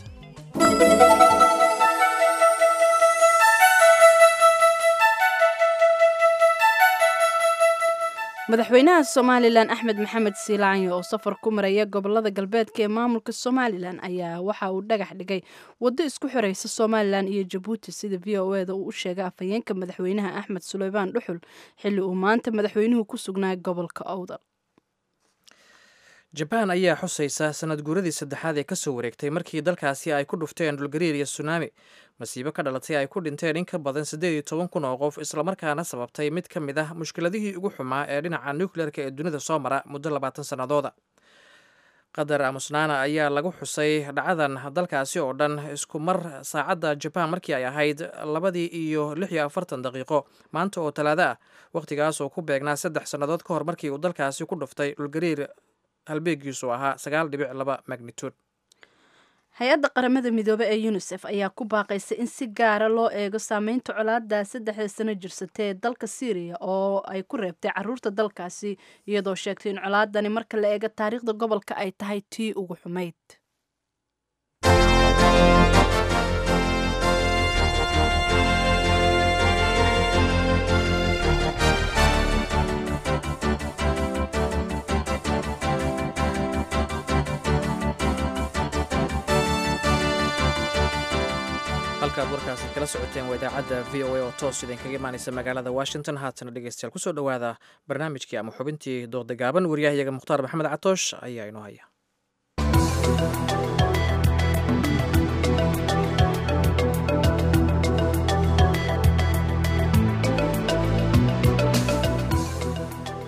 madaxweynaha somalilan axmed maxamed siilaanyo oo safar ku maraya gobolada galbeedka ee maamulka somalilan ayaa waxa uu dhagax dhigay waddo isku xiraysa somalilan iyo jabuuti sida v o eda uu u sheegay afhayeenka madaxweynaha axmed suleymaan dhuxul xilli uu maanta madaxweynuhu ku sugnaa gobolka owdal jabaan ayaa xusaysa sanad guuradii saddexaad ee kasoo wareegtay markii dalkaasi ay ku dhufteen dhulgariir iyo sunaami masiibo ka dhalatay ay ku dhinteen in ka badan siddeed iyo toban kun oo qof islamarkaana sababtay mid ka mid ah mushkiladihii ugu xumaa ee dhinaca nukleerka ee dunida soo mara muddo labaatan sannadooda qatar amusnaana ayaa lagu xusay dhacadan dalkaasi oo dhan isku mar saacadda jabaan markii ay ahayd labadii iyo lix iyo afartan daqiiqo maanta oo talaado ah wakhtigaas oo ku beegnaa saddex sannadood ka hor markii uu dalkaasi ku dhuftay dhulgariir halbeegiisu ahaa sagaal dhibic laba magnitude hay-adda qaramada midoobe ee unisef ayaa ku baaqaysa in si gaara loo eego saameynta colaada saddexda sano jirsata ee dalka syriya oo ay ku reebtay caruurta dalkaasi iyadoo sheegtay in colaadani marka la eego taariikhda gobolka ay tahay tii ugu xumayd halkaad warkaasi kala socoteen waa idaacadda v o a oo toos idinkaga imaanaysa magaalada washington haatana dhegeystayaal kusoo dhowaada barnaamijkii ama xubintii dooda gaaban waryahayaga mukhtaar maxamed catoosh ayaa inoo haya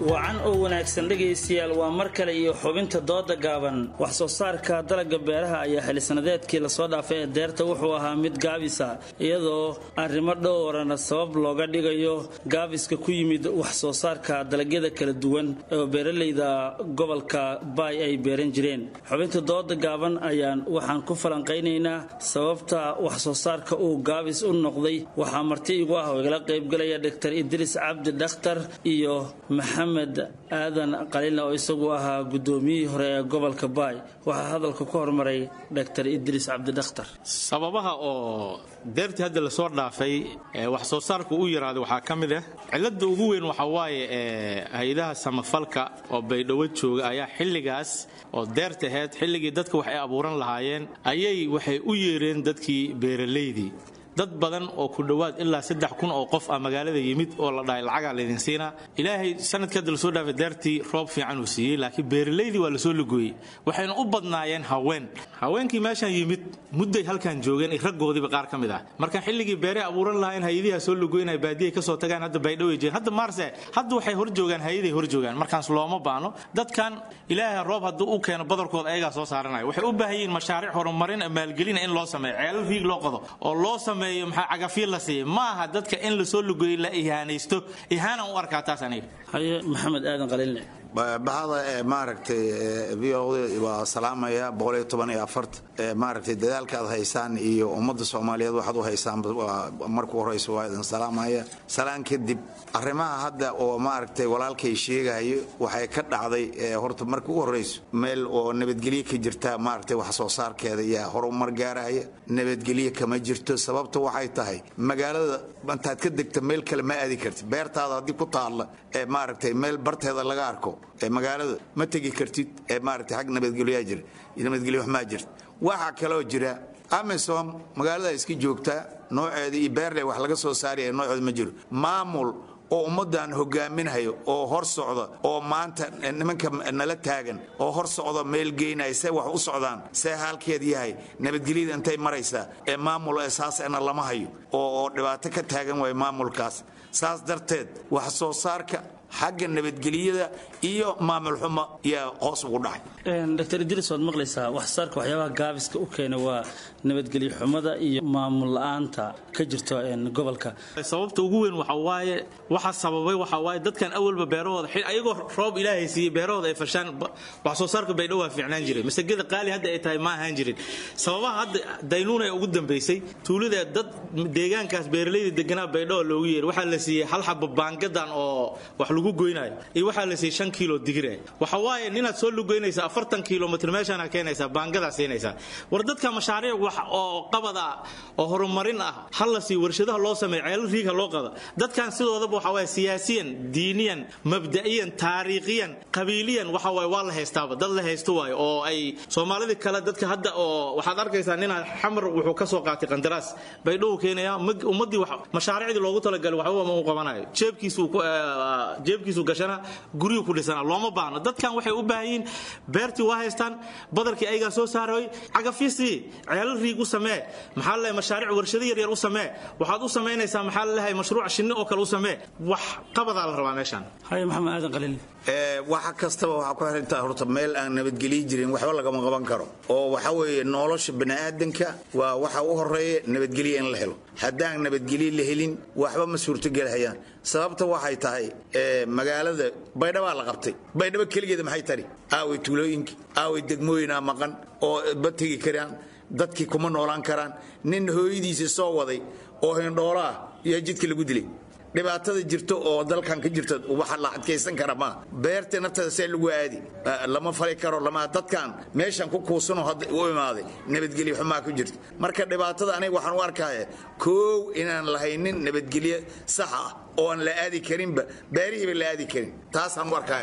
wacan oo wanaagsan dhegaystayaal waa mar kale iyo xubinta dooda gaaban wax soo saarka dalagga beeraha ayaa xillisanadeedkii lasoo dhaafay ee deerta wuxuu ahaa mid gaabisa iyadoo arrimo dhowrana sabab looga dhigayo gaabiska ku yimid wax soo saarka dalagyada kala duwan oo beeralayda gobolka baay ay beeran jireen xubinta dooda gaaban ayaan waxaan ku falanqaynaynaa sababta wax soo saarka uu gaabis u noqday waxaa marti igu ah oo igala qaybgalaya dr idriis cabdi dhakhtar iyo maxamed aadan qalina oo isagu ahaa gudoomiyihii hore ee gobolka baay waxaa hadalka ku hormaray dr idriis cabdidakhtar sababaha oo deertii hadda lasoo dhaafay wax soo saarku u yaraaday waxaa ka mid ah cilada ugu weyn waxaa waaye hay-adaha samafalka oo baydhabo jooga ayaa xilligaas oo deerta ahayd xilligii dadka wax ay abuuran lahaayeen ayay waxay u yeereen dadkii beeralaydii dad badan oo ku dhowaad ilaa saddex kun oo qof ah magaalada yimid oo la dhahay lacagaa laydin siinaa ilaahay sanadkii hadda lasoo dhaafay deertii roob fiican uu siiyey laakiin beeralaydii waa lasoo lugooyey waxayna u badnaayeen haween haweenkii meeshaan yimid mudday halkan joogeen iyo raggoodiiba qaar ka mid ah marka xilligii beeray abuuran lahayn hay-adihaa soo lugoynay baadiyay kasoo tagaan hadda baydhoway jireen hadda maarse hadda waxay hor joogaan hay-aday hor joogaan markaas looma baano dadkan ilaahay roob hadduu u keeno badarkooda ayagaa soo saaranaya waxay u baahan yihiin mashaariic horumarin maalgelina in loo sameeyo ceelal riig loo qodo oo loo sameeyo maxaa cagafiir la siiya ma aha dadka in lasoo lugoyey la ihaanaysto ihaanan u arkaa taas aniga haye maxamed aadan qaliilne bahada ee maaragtay v o waa salaamaya boqoliyo toban iyo afart maaragtay dadaalka aad haysaan iyo ummadda soomaaliyeed waxaad u haysaan marku horeysa waa idin salaamaya salaan kadib arrimaha hadda oo maaragtay walaalkay sheegayo waxay ka dhacday horta marka u horeyso meel oo nabadgelyo ka jirta maaragtay wax soo saarkeeda yaa horumar gaaraya nabadgelyo kama jirto sababta waxay tahay magaalada intaad ka degta meel kale ma aadi kartid beertaada haddii ku taalla ee maaragtay meel barteeda laga arko ee magaalada ma tegi kartid ee maaragtay xag nabadgelyaa jira nabadgelyo wax maa jirta waxaa kaloo jira amisom magaalada iska joogtaa nooceeda iyo beerle wax laga soo saaraya nooceeda ma jiro maamul oo ummaddan hogaaminhayo oo hor socda oo maanta nimanka nala taagan oo hor socda meel geynaya see wax u socdaan see haalkeed yahay nabadgelyada intay maraysaa ee maamul esaasena lama hayo oo dhibaato ka taagan waaya maamulkaas saas darteed wax soo saarka xagga nabadgelyada iyo maamul xumo yaa hoos ugu dhacay dr idriis waad maqlaysaa wax saarka waxyaabaha gaabiska u keena waa nabadgelyo xumada iyo maamul la-aanta ka jirto gobolka sababta ugu weyn waxa waaye waxa sababay waxa waaye dadkan awalba beerahooda ayagoo roob ilaahay siiyey beerahooda ay fashaan wax soo saarka baydhabo waa fiicnaan jiray masagada qaali hadda ay tahay ma ahaan jirin sababaha hadda daynuun ee ugu dambeysay tuulada dad deegaankaas beeralayda deganaa baydhabo loogu yeeray waxaa la siiyey hal xaba baangadan oo wax lagu goynayo iyo waxaa la siiyey shan kiilo digire waxa waaye ninaad soo lugoynaysa afartan kilomitr meeshaana keenaysaa baangadaa siinaysaa war dadka mashaariic wax oo qabada oo horumarin ah hal la siiyo warshadaha loo sameeyo ceelal riigha loo qado dadkan sidoodaba waxa waaye siyaasiyan diiniyan mabda'iyan taariikhiyan qabiiliyan waxa waaye waa la haystaaba dad la haysto waayo oo ay soomaalida kale dadka hadda oo waxaad arkaysaa ninaa xamar wuxuu ka soo qaatay qandaraas baydhowuu keenaya ummaddii mashaariicdii loogu talagalay waxba ma u qabanayo jeebkiisuu jeebkiisu gashana guryu ku dhisana looma baahno dadkan waxay u baahan yihiin beertii waa haystaan badarkii ayagaa soo saaray cagafisii ceelal riig u samee maxaa lalehay mashaariic warshado yaryar u samee waxaad u samaynaysaa maxaa lalehay mashruuc shinni oo kale u samee wax qabadaa la rabaa meeshaan haye maxamed aadan qaliil waxa kastaba waxaa ku xirantaa horta meel aan nabadgelyo jirin waxba lagama qaban karo oo waxa weeye nolosha bani'aadanka waa waxa u horeeya nabadgelyo in la helo haddaan nabadgelyo la helin waxba ma suurtogelhayaan sababta waxay tahay magaalada baydhabaa la qabtay baydhabo keligeeda maxay tari aaway tuulooyinki aaway degmooyinaa maqan oo ba tegi karaan dadkii kuma noolaan karaan nin hooyadiisii soo waday oo hindhoolo ah yaa jidka lagu dilay dhibaatada jirto oo dalkan ka jirta waxa la adkaysan kara ma beerta nafteeda see lagu aadi lama fali karo lama dadkan meeshan ku kuusanoo hadda u imaaday nabadgelyo xumaa ku jirta marka dhibaatada aniga waxaan u arkaya koow inaan lahaynin nabadgelyo sax ah oo aan la aadi karinba beerihiiba la aadi karin taasaan u arkaya aniga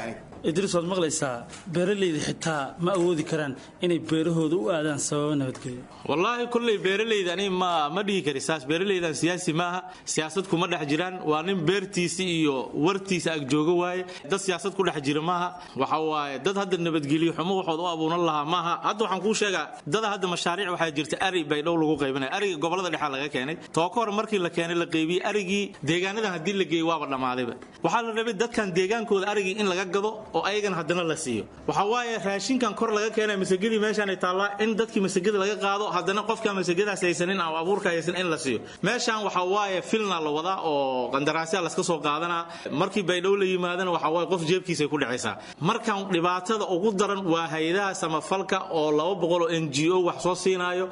idriis waad maqlaysaa beeralayda xitaa ma awoodi karaan inay beerahooda u aadaan sababo nabadgelyo wallaahi kolley beeralayda ani ma ma dhihi kari saas beeralaydan siyaasi maaha siyaasad kuma dhex jiraan waa nin beertiisi iyo wartiisa ag jooga waaye dad siyaasad ku dhex jira maaha waxa waaye dad hadda nabadgelyo xumo waxood u abuunan lahaa maaha hadda waxaan kuu sheegaa dada hadda mashaariic waxaa jirta ari bay dhow lagu qaybinaya ariga gobolada dhexaa laga keenay tooko hore markii la keenay la qaybiyey arigii deegaanadan haddii la geeyey waaba dhammaadayba waxaa la rabay dadkan deegaankooda arigii in laga gado oo ayagana haddana la siiyo waxa waaye raashinkan kor laga keenay masagadii meeshaanay taallaa in dadkii masagada laga qaado haddana qofka masagadaas haysanin ama abuurka haysan in la siiyo meeshaan waxa waaye filna la wadaa oo qandaraasya laska soo qaadanaa markii baydhow la yimaadana waxa waaye qof jeebkiisay ku dhacaysaa markan dhibaatada ugu daran waa hay-adaha samafalka oo laba boqol oo n g o wax soo siinaayo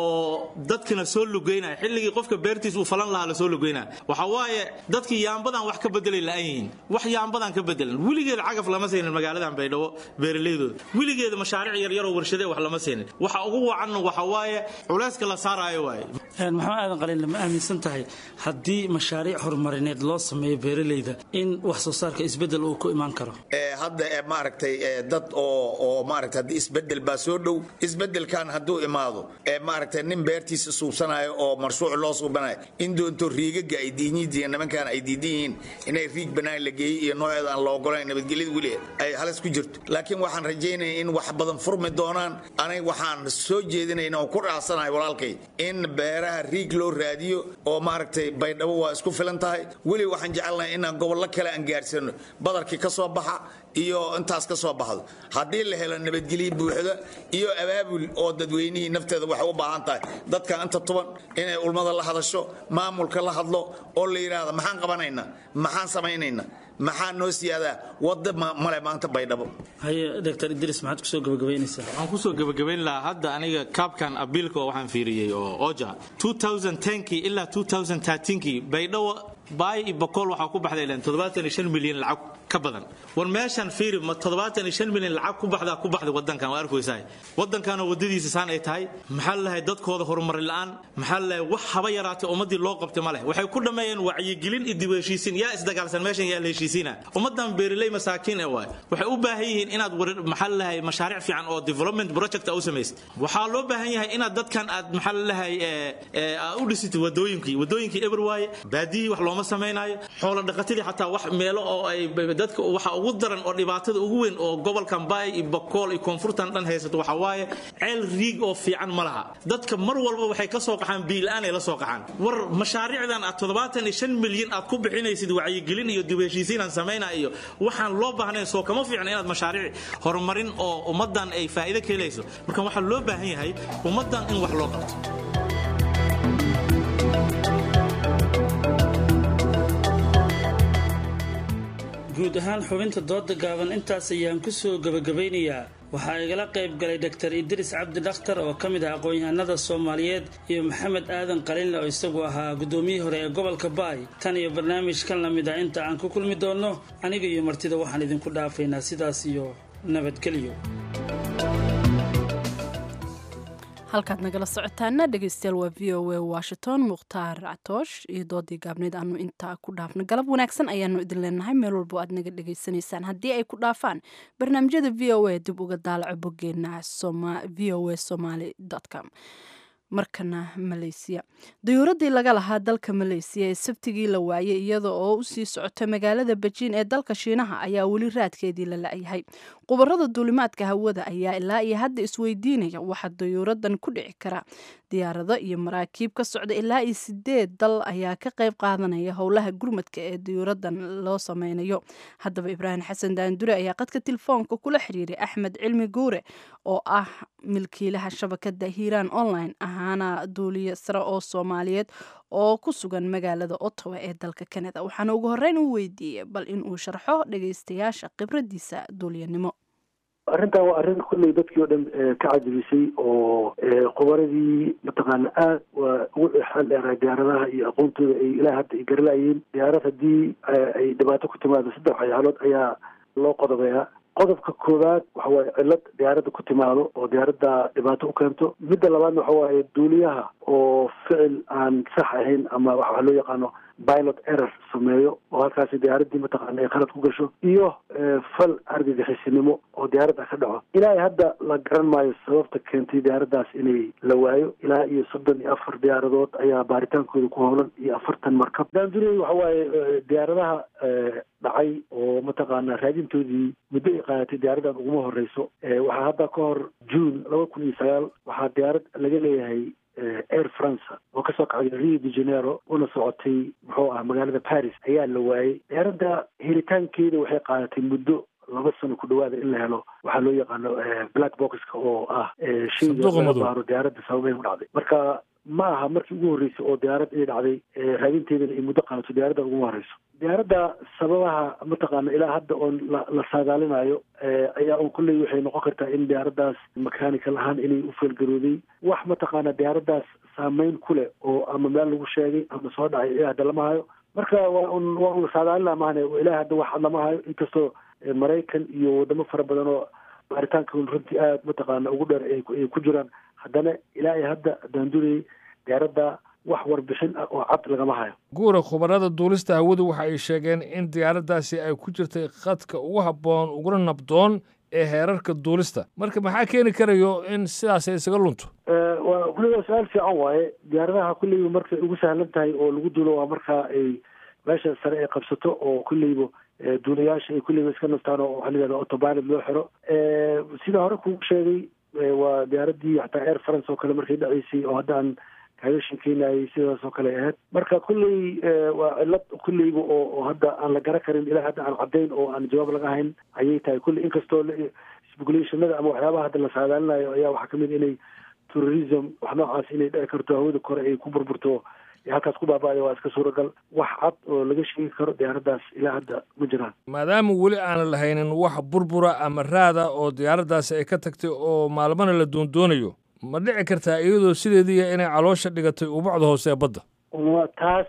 oo dadkana soo lugeynaya xilligii qofka beertiis uu falan lahaa lasoo lugeynaya waxa waaye dadkii yaambadan wax ka bedelay la-an yihiin wax yaambadan ka bedelan weligeed cagaf lama saynin magaaladan baydhabo beeralaydooda weligeeda mashaariic yaryaroo warshade wax lama saynin waxa ugu wacanna waxa waaye culayska la saaraayo waaye maxamed aadan qalin lama aaminsan tahay haddii mashaariic horumarineed loo sameeyo beeralayda in wax soo saarka isbedel uu ku imaan karo hadda maaragtay dad oo oo maaragtay haddii isbedel baa soo dhow isbedelkan hadduu imaado maaragtay nin beertiisa suubsanayo oo marshuuc loo suubanayo in doonto riigaga ay diinyadiiya nimankan ay diidan yihiin inay riig banaan la geeyey iyo nooceeda aan la ogolayn nabadgelyada weli ay halis ku jirto laakiin waxaan rajaynaya in wax badan furmi doonaan aniga waxaan soo jeedinayna oo ku dhaasanahay walaalkay in beeraha riig loo raadiyo oo maaragtay baydhabo waa isku filan tahay weli waxaan jecelnahay inaan gobollo kale aan gaarsiino badarkii ka soo baxa iyo intaas ka soo baxdo haddii la helo nabadgelyo buuxda iyo abaabul oo dadweynihii nafteeda waxay u baahan tahay dadka inta tuban inay ulmada la hadasho maamulka la hadlo oo la yidhaahdo maxaan qabanaynaa maxaan samaynaynaa maxaa noo siyaadaa wadda male maanta baydhabo haye dr idris maxaad kusoo gabagabaynaysaa waxaan kusoo gabagabayn lahaa hadda aniga kaabkan abiilka waxaan fiiriyey oo oja 2010kii ilaa 2013kii baydhabo baay iyo boqol waxaa ku baxday ilan toddobaatan iyo shan milyan lacag ka badan war meeshan fiiri ma toddobaatan iyo shan milyan lacag ku baxdaa ku baxday wadankan waa arkaysaa wadankanoo wadadiisa saan ay tahay maxaa lalahay dadkooda horumari la'aan maxaa lalahay wax haba yaraatay ummadii loo qabtay ma leh waxay ku dhammeeyeen wacyigelin iyo dib u heshiisiin yaa isdagaalsan meeshan yaa la heshiisiina ummadan beeraley masaakiin ee waay waxay u baahan yihiin inaad maxaa lalahay mashaariic fiican oo development project u samaysid waxaa loo baahan yahay inaad dadkan aad maxaa lalahay u dhisitid wadooyinkii wadooyinkii eber waaye baadiyihii wax looma samaynayo xoolo dhaqatadii xataa wax meelo oo ay dadka waxa ugu daran oo dhibaatada ugu weyn oo gobolkan baay iyo bokool iyo koonfurtan dhan haysato waxa waaye ceel riig oo fiican ma laha dadka mar walba waxay ka soo qaxaan biilaan ay la soo qaxaan war mashaariicdan aad toddobaatan iyo shan milyan aad ku bixinaysid wacyigelin iyo dib heshiisiin aan samaynaa iyo waxaan loo baahnayn soo kama fiicna inaad mashaariic horumarin oo ummadan ay faa'iido ka helayso marka waxaa loo baahan yahay ummadan in wax loo qabto guud ahaan xubinta dooda gaaban intaas ayaan ku soo gabagabaynayaa waxaa igala qayb galay dr idris cabdi dhakhtar oo ka mid ah aqoon-yahanada soomaaliyeed iyo maxamed aadan qalinle oo isagu ahaa guddoomiyihii hore ee gobolka baay tan iyo barnaamijkan lamid ah inta aan ku kulmi doonno aniga iyo martida waxaan idinku dhaafaynaa sidaas iyo nabadgelyo halkaad nagala socotaana dhegeystayaal waa v o a washington mukhtaar catoosh iyo doodii gaabneed aanu intaa ku dhaafna galab wanaagsan ayaanu idin leenahay meel walbo aad naga dhegaysanaysaan haddii ay ku dhaafaan barnaamijyada v o a dib uga daalaco bogeena v o a somaly com markana maleysiya dayuuradii laga lahaa dalka maleysiya ee sabtigii la waayay iyada oo usii socota magaalada bejiin ee dalka shiinaha ayaa weli raadkeedii la la-yahay qubarada duulimaadka hawada ayaa ilaa iyo hadda isweydiinaya waxaa dayuuradan ku dhici kara diyaarado iyo maraakiib ka socda ilaa iyo sideed dal ayaa ka qayb qaadanaya howlaha gurmadka ee dayuuradan loo sameynayo haddaba ibraahim xasan daandure ayaa qadka telefoonka kula xiriiray axmed cilmi guure oo ah milkiilaha shabakada hiiraan online ahaana duuliye sare oo soomaaliyeed oo ku sugan magaalada ottawa ee dalka canada waxaana ugu horeyn u weydiiyey bal inuu sharxo dhageystayaasha khibradiisa duuliyanimo arrintan waa arrin kulley dadkii oo dhan ka cajabisay oo qubaradii mataqaana aad waa ugu xeel dheeraa diyaaradaha iyo aqoontooda ay ilaa hadda ay garalaayeen diyaarad haddii ay dhibaato ku timaado saddex waxyaalood ayaa loo qodobeeyaa qodobka koowaad waxa waaye cillad diyaaradda ku timaado oo diyaaradda dhibaato u keento midda labaadna waxa waaye duuliyaha oo ficil aan sax ahayn ama waxa loo yaqaano pilot error sameeyo oo halkaasi diyaaraddii mataqaana ay khalad ku gasho iyo fal argagixisinimo oo diyaaradda ka dhaco ilaa hadda la garan maayo sababta keentay diyaaraddaas inay la waayo ilaa iyo soddon iyo afar diyaaradood ayaa baaritaankooda ku howlan iyo afartan markab daandurey waxa waaye diyaaradaha dhacay oo mataqaana raadintoodii muddo ay qaadatay diyaaraddan uguma horeyso waxaa hadda ka hor june laba kun iyo sagaal waxaa diyaarad laga leeyahay air france oo kasoo kacday rio de janeiro una socotay muxuu ah magaalada paris ayaa la waayey diyaaradda helitaankeeda waxay qaadatay muddo laba sano ku dhawaada in la helo waxaa loo yaqaano black boxka oo ah shayga laga baaro diyaaradda sababay u dhacday marka ma aha markii ugu horreysay oo diyaarad inay dhacday raadinteedana ay muddo qaadato diyaaradda uguma horeyso diyaaradda sababaha mataqaana ilaa hadda oon la la saadaalinayo ayaa un kulley waxay noqon kartaa in diyaaraddaas mechanical ahaan inay u feelgarooday wax mataqaana diyaaraddaas saameyn ku leh oo ama meel lagu sheegay ama soo dhacay ilaa hadda lama hayo marka waa un waa un saadaalina maahane ilaa hadda wax lama hayo inkastoo maraykan iyo wadamo fara badan oo baaritaanka runtii aada mataqaana ugu dheer ay ku jiraan haddana ilaa iyo hadda daandurey diyaaradda wax warbixin ah oo cad lagama hayo guura khubarada duulista hawadu waxa ay sheegeen in diyaaraddaasi ay ku jirtay khadka ugu habboon uguna nabdoon ee heerarka duulista marka maxaa keeni karayo in sidaas ay isaga lunto waa kulliba su-aal fiican waaye diyaaradaha kulleyba markay ugu sahlan tahay oo lagu duulo waa marka ay meesha sare ay qabsato oo kulleyba duulayaasha ay kulleyba iska nastaan oo waxaa layihahda autopilot loo xiro sida hore kugu sheegay waa diyaaraddii xataa air france oo kale markay dhaceysay oo hadda aan kaaga sheekeynayay sidaas oo kale ahayd marka kulley waa cilad kulleyba oo oo hadda aan la gara karin ilaa hadda aan caddayn oo aan jawaab laga hayn ayay tahay kulley inkastoo speculationada ama waxyaabaha hadda la saadaalinayo ayaa waxaa kamid inay terrorism wax noocaas inay dhici karto hawada kore ay ku burburto halkaas ku baaba'aya waa iska suuragal wax cad oo laga sheegi karo diyaaraddaas ilaa hadda ma jiraan maadaama weli aanan lahaynin wax burbura ama raada oo diyaaraddaasi ay ka tagtay oo maalmana la doondoonayo ma dhici kartaa iyadoo sideediiya inay caloosha dhigatay ubacda hoose ee badda taas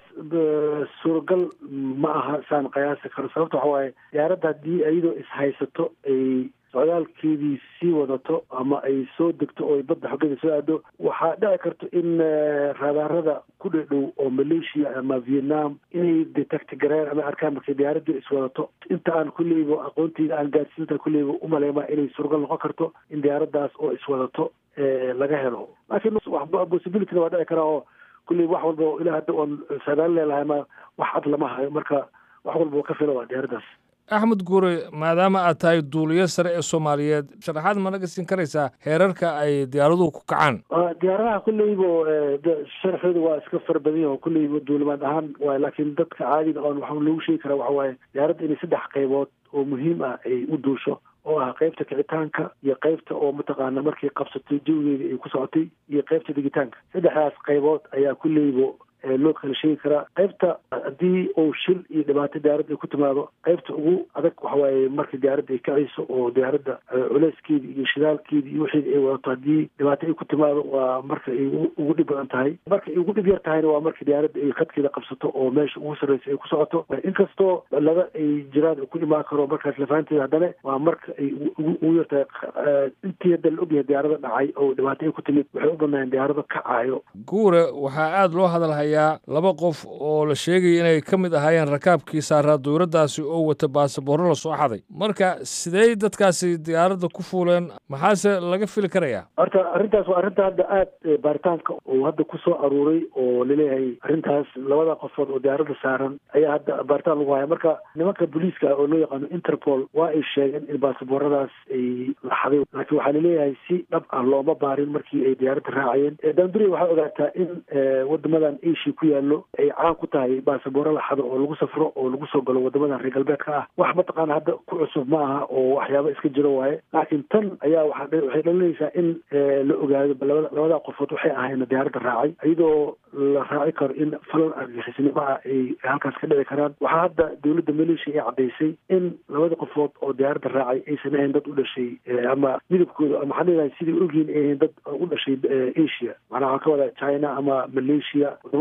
suuragal ma aha saan qiyaasi karo sababta waxa waaye diyaaradda haddii iyadoo ishaysato ay socdaalkeedii sii wadato ama ay soo degto oo ay badda xoggeeda soo aado waxaa dhici karto in raadaarada ku dhedhow oo malaysia ama vietnam inay detect gareen ama arkaan markay diyaaraddu iswadato inta aan kulleyba aqoonteyda aan gaarsiinta kulleyba umaleyma inay suuragal noqon karto in diyaaraddaas oo iswadato laga helo laakiin possibilityna waa dhici karaa oo kulley wax walba ilaa hadda oon saadaal leelahay ma wax cad lama hayo marka wax walba ka fila waa diyaaraddaas axmed guure maadaama aad tahay duuliyo sare ee soomaaliyeed sharaxaad ma naga siin karaysaa heerarka ay diyaaraduhu ku kacaan diyaaradaha kulleyba sharxooda waa iska fara badan yaho kulleyba duulimaad ahaan waay laakiin dadka caadiga oon waxaa lagu sheegi karaa waxa waaye diyaaradda inay saddex qaybood oo muhiim ah ay u duusho oo ah qaybta kicitaanka iyo qaybta oo mataqaana markay qabsatay jawigeeda ay ku socotay iyo qaybta digitaanka saddexdaas qaybood ayaa kulleyba loo kala sheegi karaa qaybta haddii uu shil iyo dhibaato diyaaradda ay ku timaado qaybta ugu adag waxa waaye marka diyaaradda ay kacayso oo diyaaradda culeyskeeda iyo shidaalkeeda iyo wixeeda ay wadato haddii dhibaato ay ku timaado waa marka ay ugu dhib badan tahay marka ay ugu dhib yar tahayna waa marka diyaaradda ay khadkeeda qabsato oo meesha ugu sarreysa ay ku socoto inkastoo laba ay jiraan ku imaan karo markaas lafaanteeda haddana waa marka ay ugu yar tahay intii hadda la ogyahay diyaarada dhacay oo dhibaato ay ku timid waxay u badnaayeen diyaarado kacaayo guure waxaa aada loo hadalhay laba qof oo la sheegaya inay ka mid ahaayeen rakaabkii saaraa dowladdaasi oo wata baasaboorro la soo xaday marka sidey dadkaasi diyaaradda ku fuuleen maxaase laga fili karayaa horta arrintaas waa arrinta hadda aada baaritaanka uu hadda ku soo aruuray oo laleeyahay arrintaas labada qofood oo diyaaradda saaran ayaa hadda baaritaan lagu haya marka nimanka booliiska oo loo yaqaano interpol waa ay sheegeen in baasabooradaas ay la xaday laakiin waxaa laleeyahay si dhab ah looma baarin markii ay diyaaradda raacayeen daanduriya waxaa ogaataa in wadamadan asia ku yaallo ay caan ku tahay baasabooro la xado oo lagu safro oo lagu soo galo wadamadan reer galbeedka ah wax mataqaana hadda ku cusub ma aha oo waxyaaba iska jiro waaye laakiin tan ayaa waxaa waxay dhalinaysaa in la ogaado labada labada qofood waxay ahayn diyaaradda raacay iyadoo la raaci karo in falan argixisnimo ah ay halkaas ka dhici karaan waxaa hadda dowladda malaysia ay caddaysay in labada qofood oo diyaaradda raacay aysan ahayn dad u dhashay ama midabkooda ama waxaan leedahay sidai ogyihin ay ahayn dad u dhashay asia macnaha waxaan ka wadaa china ama malaysia wadamada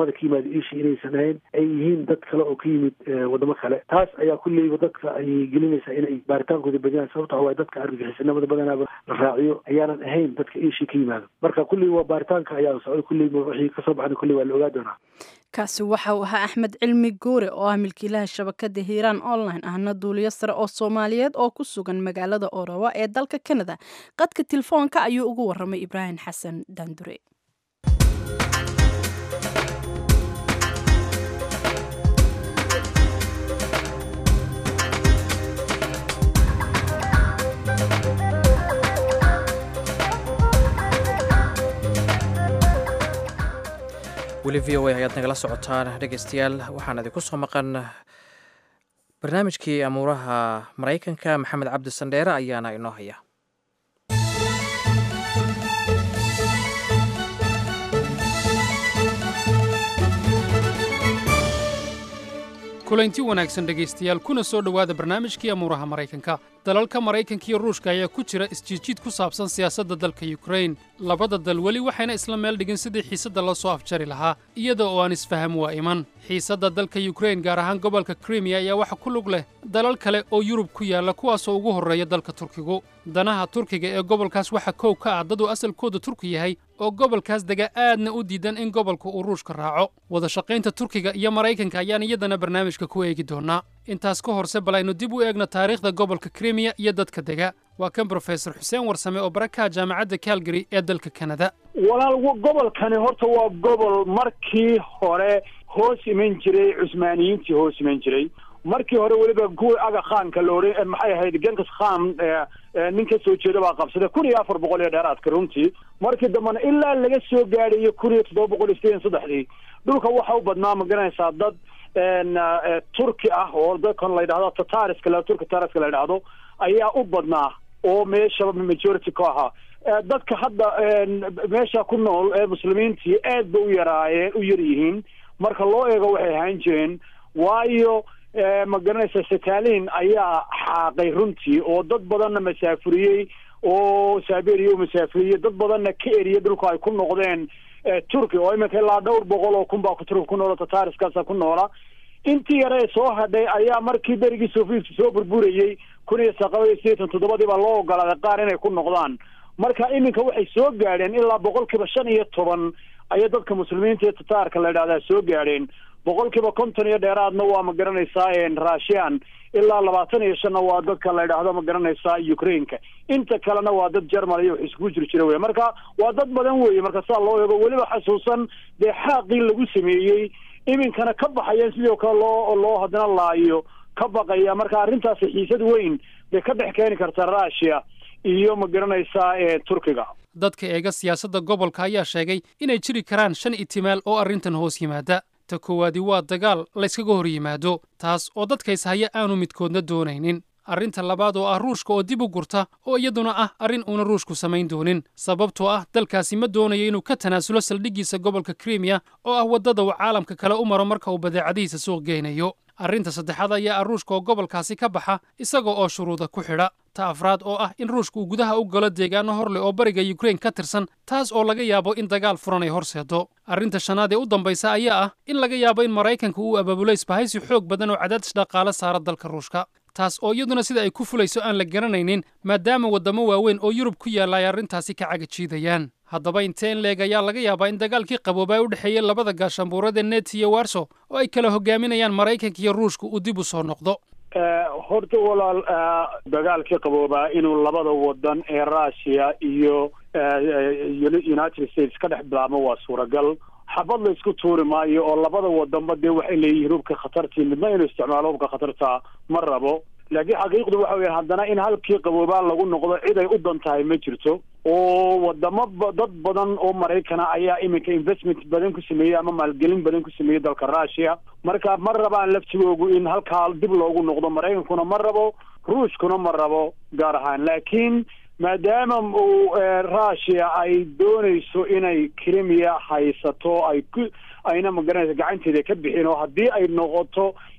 wadamada ka yimaada iisha inaysan ahayn ay yihiin dad kale oo ka yimid wadamo kale taas ayaa kulleyba dadka ay gelinaysaa inay baaritaankooda badiyaan sababta waxa waaye dadka argagixisanimada badanaaba la raaciyo ayaanan ahayn dadka iisha ka yimaado marka kulley waa baaritaanka ayaa socday kulleyba wixii kasoo baxna kulley waa la ogaa doonaa kaasi waxa uu ahaa axmed cilmi goore oo ah milkiilaha shabakada hiiraan online ahna duuliyo sare oo soomaaliyeed oo ku sugan magaalada orowa ee dalka kanada qadka telefoonka ayuu ugu waramay ibraahim xasan daandure weli v o a ayaad nagala socotaan dhegeystayaal waxaan idinku soo maqan barnaamijkii amuuraha maraykanka maxamed cabdi sandheere ayaana inoo haya kulanti wanaagsan dhegaystayaal kuna soo dhowaada barnaamijkii amuuraha maraykanka dalalka maraykanka iyo ruushka ayaa ku jira isjiidjiid ku saabsan siyaasadda dalka yukrain labada dal weli waxayna isla meel dhigin sidii xiisadda la soo afjari lahaa iyada oo aan isfaham waa iman xiisadda dalka yukrain gaar ahaan gobolka krimiya ayaa waxa ku lug leh dalal kale oo yurub ku yaalla kuwaasoo ugu horreeya dalka turkigu danaha turkiga ee gobolkaas waxaa kow ka ah dad uu asalkooda turki yahay oo gobolkaas dega aadna u diidan in gobolka uu ruushka raaco wada shaqaynta turkiga iyo maraykanka ayaan iyadana barnaamijka ku eegi doonaa intaas ka horse bal aynu dib u eegno taariikhda gobolka krimiya iyo dadka dega waa kan brofesor xuseen warsame oo barakaha jaamacadda calgary ee dalka kanada walaal gobolkani horta waa gobol markii hore hoos iman jiray cusmaaniyiintii hoos iman jiray markii hore weliba kuwii aga khaanka la odhan maxay ahayd genkas khan nin ka soo jeeda baa qabsaday kun iyo afar boqol iyo dheeraadka runtii markii dambena ilaa laga soo gaadhayo kun iyo toddoba boqol iyo sideetan saddexdii dhulka waxa u badnaa ma garanaysaa dad turki ah oo dadkan la yidhahdo tatariska la turki tatariska la yidhahdo ayaa u badnaa oo meeshaba majority ka ahaa dadka hadda meesha ku nool ee muslimiintii aad ba u yaraayeen u yar yihiin marka loo eego waxay ahaan jireen waayo ma garanaysa stalin ayaa xaaqay runtii oo dad badanna masaafuriyey oo saberia u masaafuriyey dad badanna ka eriyay dhulka ay ku noqdeen turki oo iminka ilaa dhowr boqol oo kun baa turki ku noola tatariskaasa ku noola intii yare soo hadhay ayaa markii berigii sovietki soo burburayey kun iyo saqaba iyo sideetan toddobadii baa loo ogolaaday qaar inay ku noqdaan marka iminka waxay soo gaadheen ilaa boqolkiiba shan iyo toban ayay dadka muslimiinta iyo tataarka la yidhahdaa soo gaadheen boqolkiiba konton iyo dheeraadna waa ma garanaysaa russian ilaa labaatan iyo shanna waa dadka la yidhaahdo ma garanaysaa ukraineka inta kalena waa dad jermal iyo wax iskugu jir jira wey marka waa dad badan weeye marka saa loo eego weliba xasuusan dee xaaqii lagu sameeyey iminkana ka baxayeen sidoo kale loo loo haddana laayo ka baqaya marka arrintaasi xiisad weyn bay ka dhex keeni kartaa russia iyo ma garanaysaa turkiga dadka eega siyaasadda gobolka ayaa sheegay inay jiri karaan shan itimaal oo arrintan hoos yimaada ta koowaadi waa dagaal layskaga hor yimaado taas oo dadkays haya aanu midkoodna doonaynin arrinta labaad oo ah ruushka oo dib u gurta oo iyaduna ah arrin uuna ruushku samayn doonin sababtoo ah dalkaasi ma doonayo inuu ka tanaasulo saldhiggiisa gobolka krimiya oo ah waddada uu caalamka kale u maro marka uu badeecadihiisa suuq geynayo arrinta saddexaad ayaa ah ruushka oo gobolkaasi ka baxa isaga oo shuruuda ku xidha ta afraad oo ah in ruushka uu gudaha u galo deegaano hor leh oo bariga yukrain ka tirsan taas oo laga yaabo in dagaal furan ay horseedo arrinta shanaad ee u dambaysa ayaa ah in laga yaabo in maraykanka uu abaabulo isbahaysi xoog badan oo cadaadis dhaqaale saara dalka ruushka taas oo iyaduna sida ay ku fulayso aan la garanaynin maadaama waddamo waaweyn oo yurub ku yaalla ay arrintaasi ka cagajiidayaan haddaba intee in leeg ayaa laga yaabaa in dagaalkii qaboobaa u dhexeeyey labada gaashaanbuurada net iyo warso oo ay kala hogaaminayaan maraykanka iyo ruushka uu dib u soo noqdo horta walaal dagaalkii qaboobaa inuu labada wadan ee russia iyo united states ka dhex bilaabmo waa suuragal xabad la isku tuuri maayo oo labada wadanba dee waxay leeyihiin hubka khatartii midna inuu isticmaalo hubka khatarta ma rabo laakiin xaqiiqdu waxa weya haddana in halkii qaboobaa lagu noqdo cid ay u dan tahay ma jirto oo wadamo dad badan oo maraykana ayaa iminka investment badan ku sameeyey ama maalgelin badan ku sameeyey dalka russia marka ma rabaan laftigoogu in halkaa dib loogu noqdo maraykankuna ma rabo ruushkuna ma rabo gaar ahaan laakiin maadaama uu russia ay doonayso inay crimea haysato ay ku ayna magaranaysa gacanteeda ka bixin oo haddii ay noqoto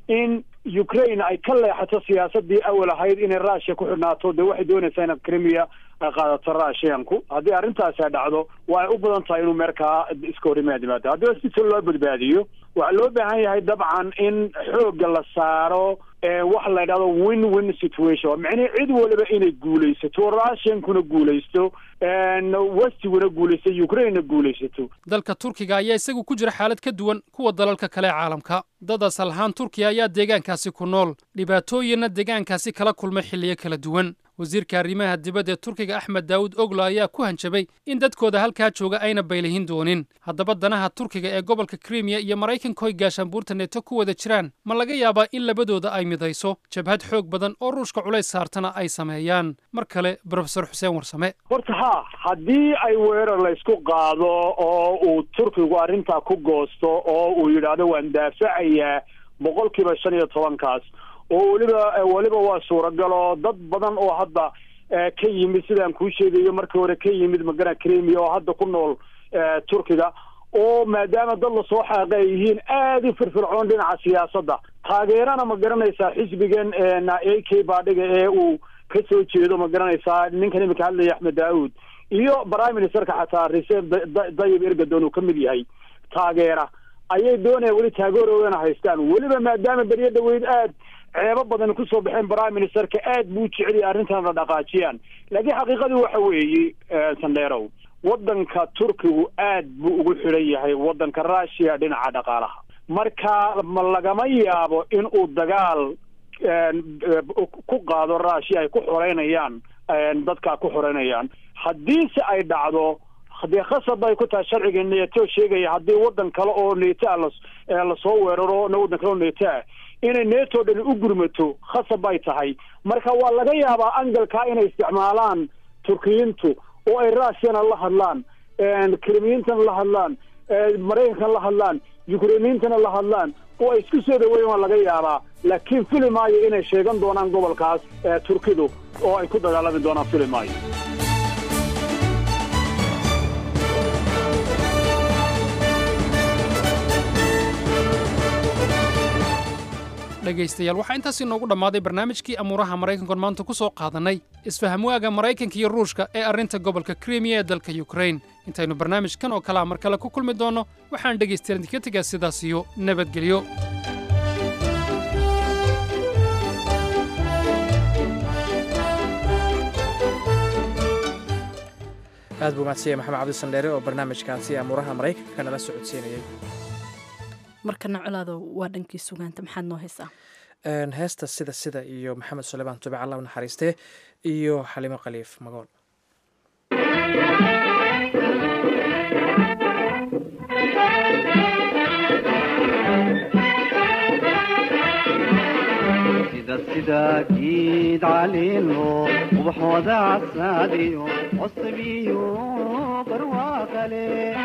in ukraine ay ka leexato siyaasadii awal ahayd inay russia ku xidhnaato dee waxay doonaysaa inaad crimea ay qaadato russianku haddii arrintaasi ay dhacdo waa ay u badan tahay inuu meerkaa iska hor yimaad yimaado haddii si loo badbaadiyo waxaa loo baahan yahay dabcan in xoogga la saaro waxa la yidhahdo win win situation micnihi cid waliba inay guulaysato russiankuna guulaysto westiguna guulaysto ukrainena guulaysato dalka turkiga ayaa isagu ku jira xaalad ka duwan kuwa dalalka kale ee caalamka dad asal ahaan turkiya ayaa deegaankaasi ku nool dhibaatooyinna deegaankaasi kala kulmay xilliyo kala duwan wasiirka arrimaha dibadda ee turkiga axmed daawud oglo ayaa ku hanjabay in dadkooda halkaa jooga ayna baylihin doonin haddaba danaha turkiga ee gobolka krimiya iyo maraykanka hoy gaashaanbuurta neeto ku wada jiraan ma laga yaabaa in labadooda ay midayso jabhad xoog badan oo ruushka culays saartana ay sameeyaan mar kale brofesor xuseen warsame horta ha haddii ay weerar laysku qaado oo uu turkigu arrintaa ku goosto oo uu yidhaahdo waan daafacayaa boqolkiiba shan iyo tobankaas oo weliba weliba waa suuragal oo dad badan oo hadda ka yimid sidaan kuu sheegayo markii hore ka yimid magana cremia oo hadda ku nool turkiga oo maadaama dad lasoo xaaqa ay yihiin aada u firfircoon dhinaca siyaasadda taageerana ma garanaysaa xisbigan a k baadhiga ee uu ka soo jeedo ma garanaysaa ninkan iminka hadlaya axmed daauud iyo prime ministerka xataa recep dayib ergadon uu ka mid yahay taageera ayay doonayaan weli taageerooana haystaan weliba maadaama beryo dhaweyd aad ceebo badan kusoo baxeen prime ministerka aad buu jeceliya arrintan la dhaqaajiyaan laakiin xaqiiqadii waxa weeye sandheerow waddanka turkigu aad buu ugu xidhan yahay waddanka russia dhinaca dhaqaalaha marka ma lagama yaabo in uu dagaal ku qaado russia ay ku xoreynayaan dadkaa ku xoreynayaan haddiise ay dhacdo dee khasab ay ku tahay sharciga neto sheegaya haddii waddan kale oo neto a lasoo weeraro waddan kale oo neto ah inay neto dhani u gurmato khasab ay tahay marka waa laga yaabaa angalkaa inay isticmaalaan turkiyiintu oo ay russiana la hadlaan krimiyiintana la hadlaan maraykankana la hadlaan ukrainiyiintana la hadlaan oo ay isku soo dhaweeyen waa laga yaabaa laakiin fili maayo inay sheegan doonaan gobolkaas turkidu oo ay ku dagaalami doonaan fili maayo dhegaystayaal waxaa intaas inoogu dhammaaday barnaamijkii amuuraha maraykankoon maanta ku soo qaadannay isfahamwaaga maraykanka iyo ruushka ee arrinta gobolka krimiya ee dalka yukrain intaynu barnaamijkan oo kalea mar kale ku kulmi doonno waxaan dhegaystayaal idinka tegaa sidaas iyo nabadgelyo aad buu mahadsanya maxamed cabdisandheere oo barnaamijkaasi amuuraha maraykanka nala socodsiinayay markana colaado waa dhankii sugaanta maxaad noo haysaa heesta sida sida iyo maxamed suleymaan tubic allah u naxariistee iyo xalimo khaliif magool sida giid caliilo ubaxooda casaadiyo cosabiyo barwaaqale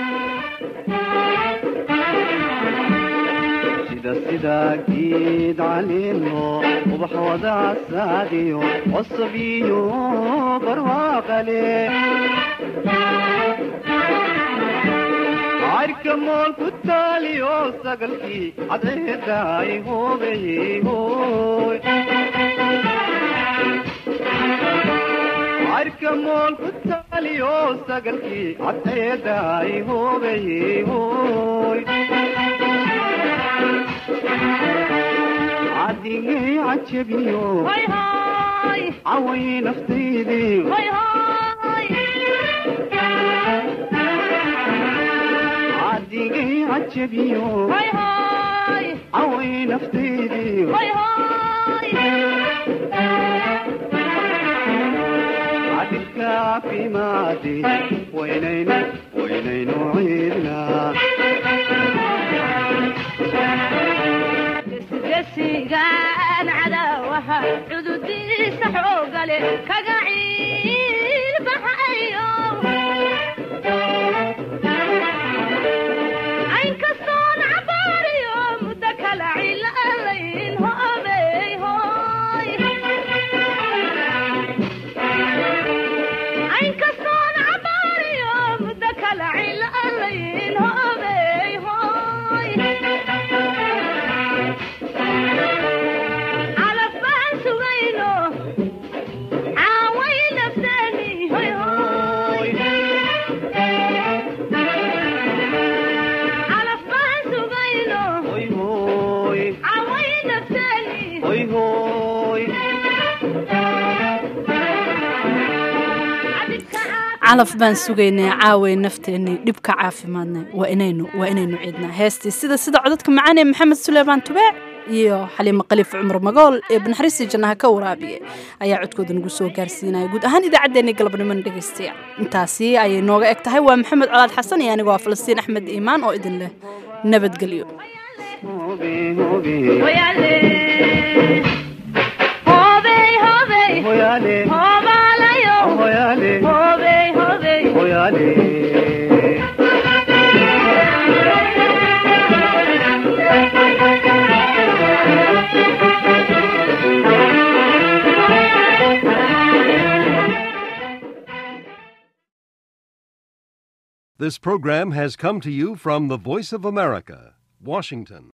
sida sida giid caliilo ubaxooda casaadiyo cosabiyo barwaaqale cayrka mool ku taaliyo sagalkii cadceedaay hoobeyey hooy cayrka mool ku taaliyo sagalkii cadceedaay hoobeyey hooy cadigay cajabiyo caway naftaydii cadigay cajabiyo caway naftaydii cadilka caafimaadi waynaynu waynaynu ciidnaa gesigaan cadawaha cududiisa xoogale kaga ciilbaxayo aynkastoon cabaariyo muddo kala cilaalayn hoobey hooy aynkastoon cabaariyo muddo kala cilaalayn hoobey hooy calaf baan sugaynay caaway nafteennii dhibka caafimaadnay waa inaynu waa inaynu ciidnaa heestii sida sida codadka macaan ee maxamed suleymaan tubeec iyo xaliimo khaliif cumar magool ee banaxariistii jannaha ka waraabiye ayaa codkooda nagu soo gaarsiinaya guud ahaan idaacaddeenii galabnimona dhegaystayaal intaasi ayay nooga eg tahay waa maxamed colaad xasan iyo anigoo ah falastiin axmed iimaan oo idin leh nabadgelyo This program has come to you from the Voice of America, Washington.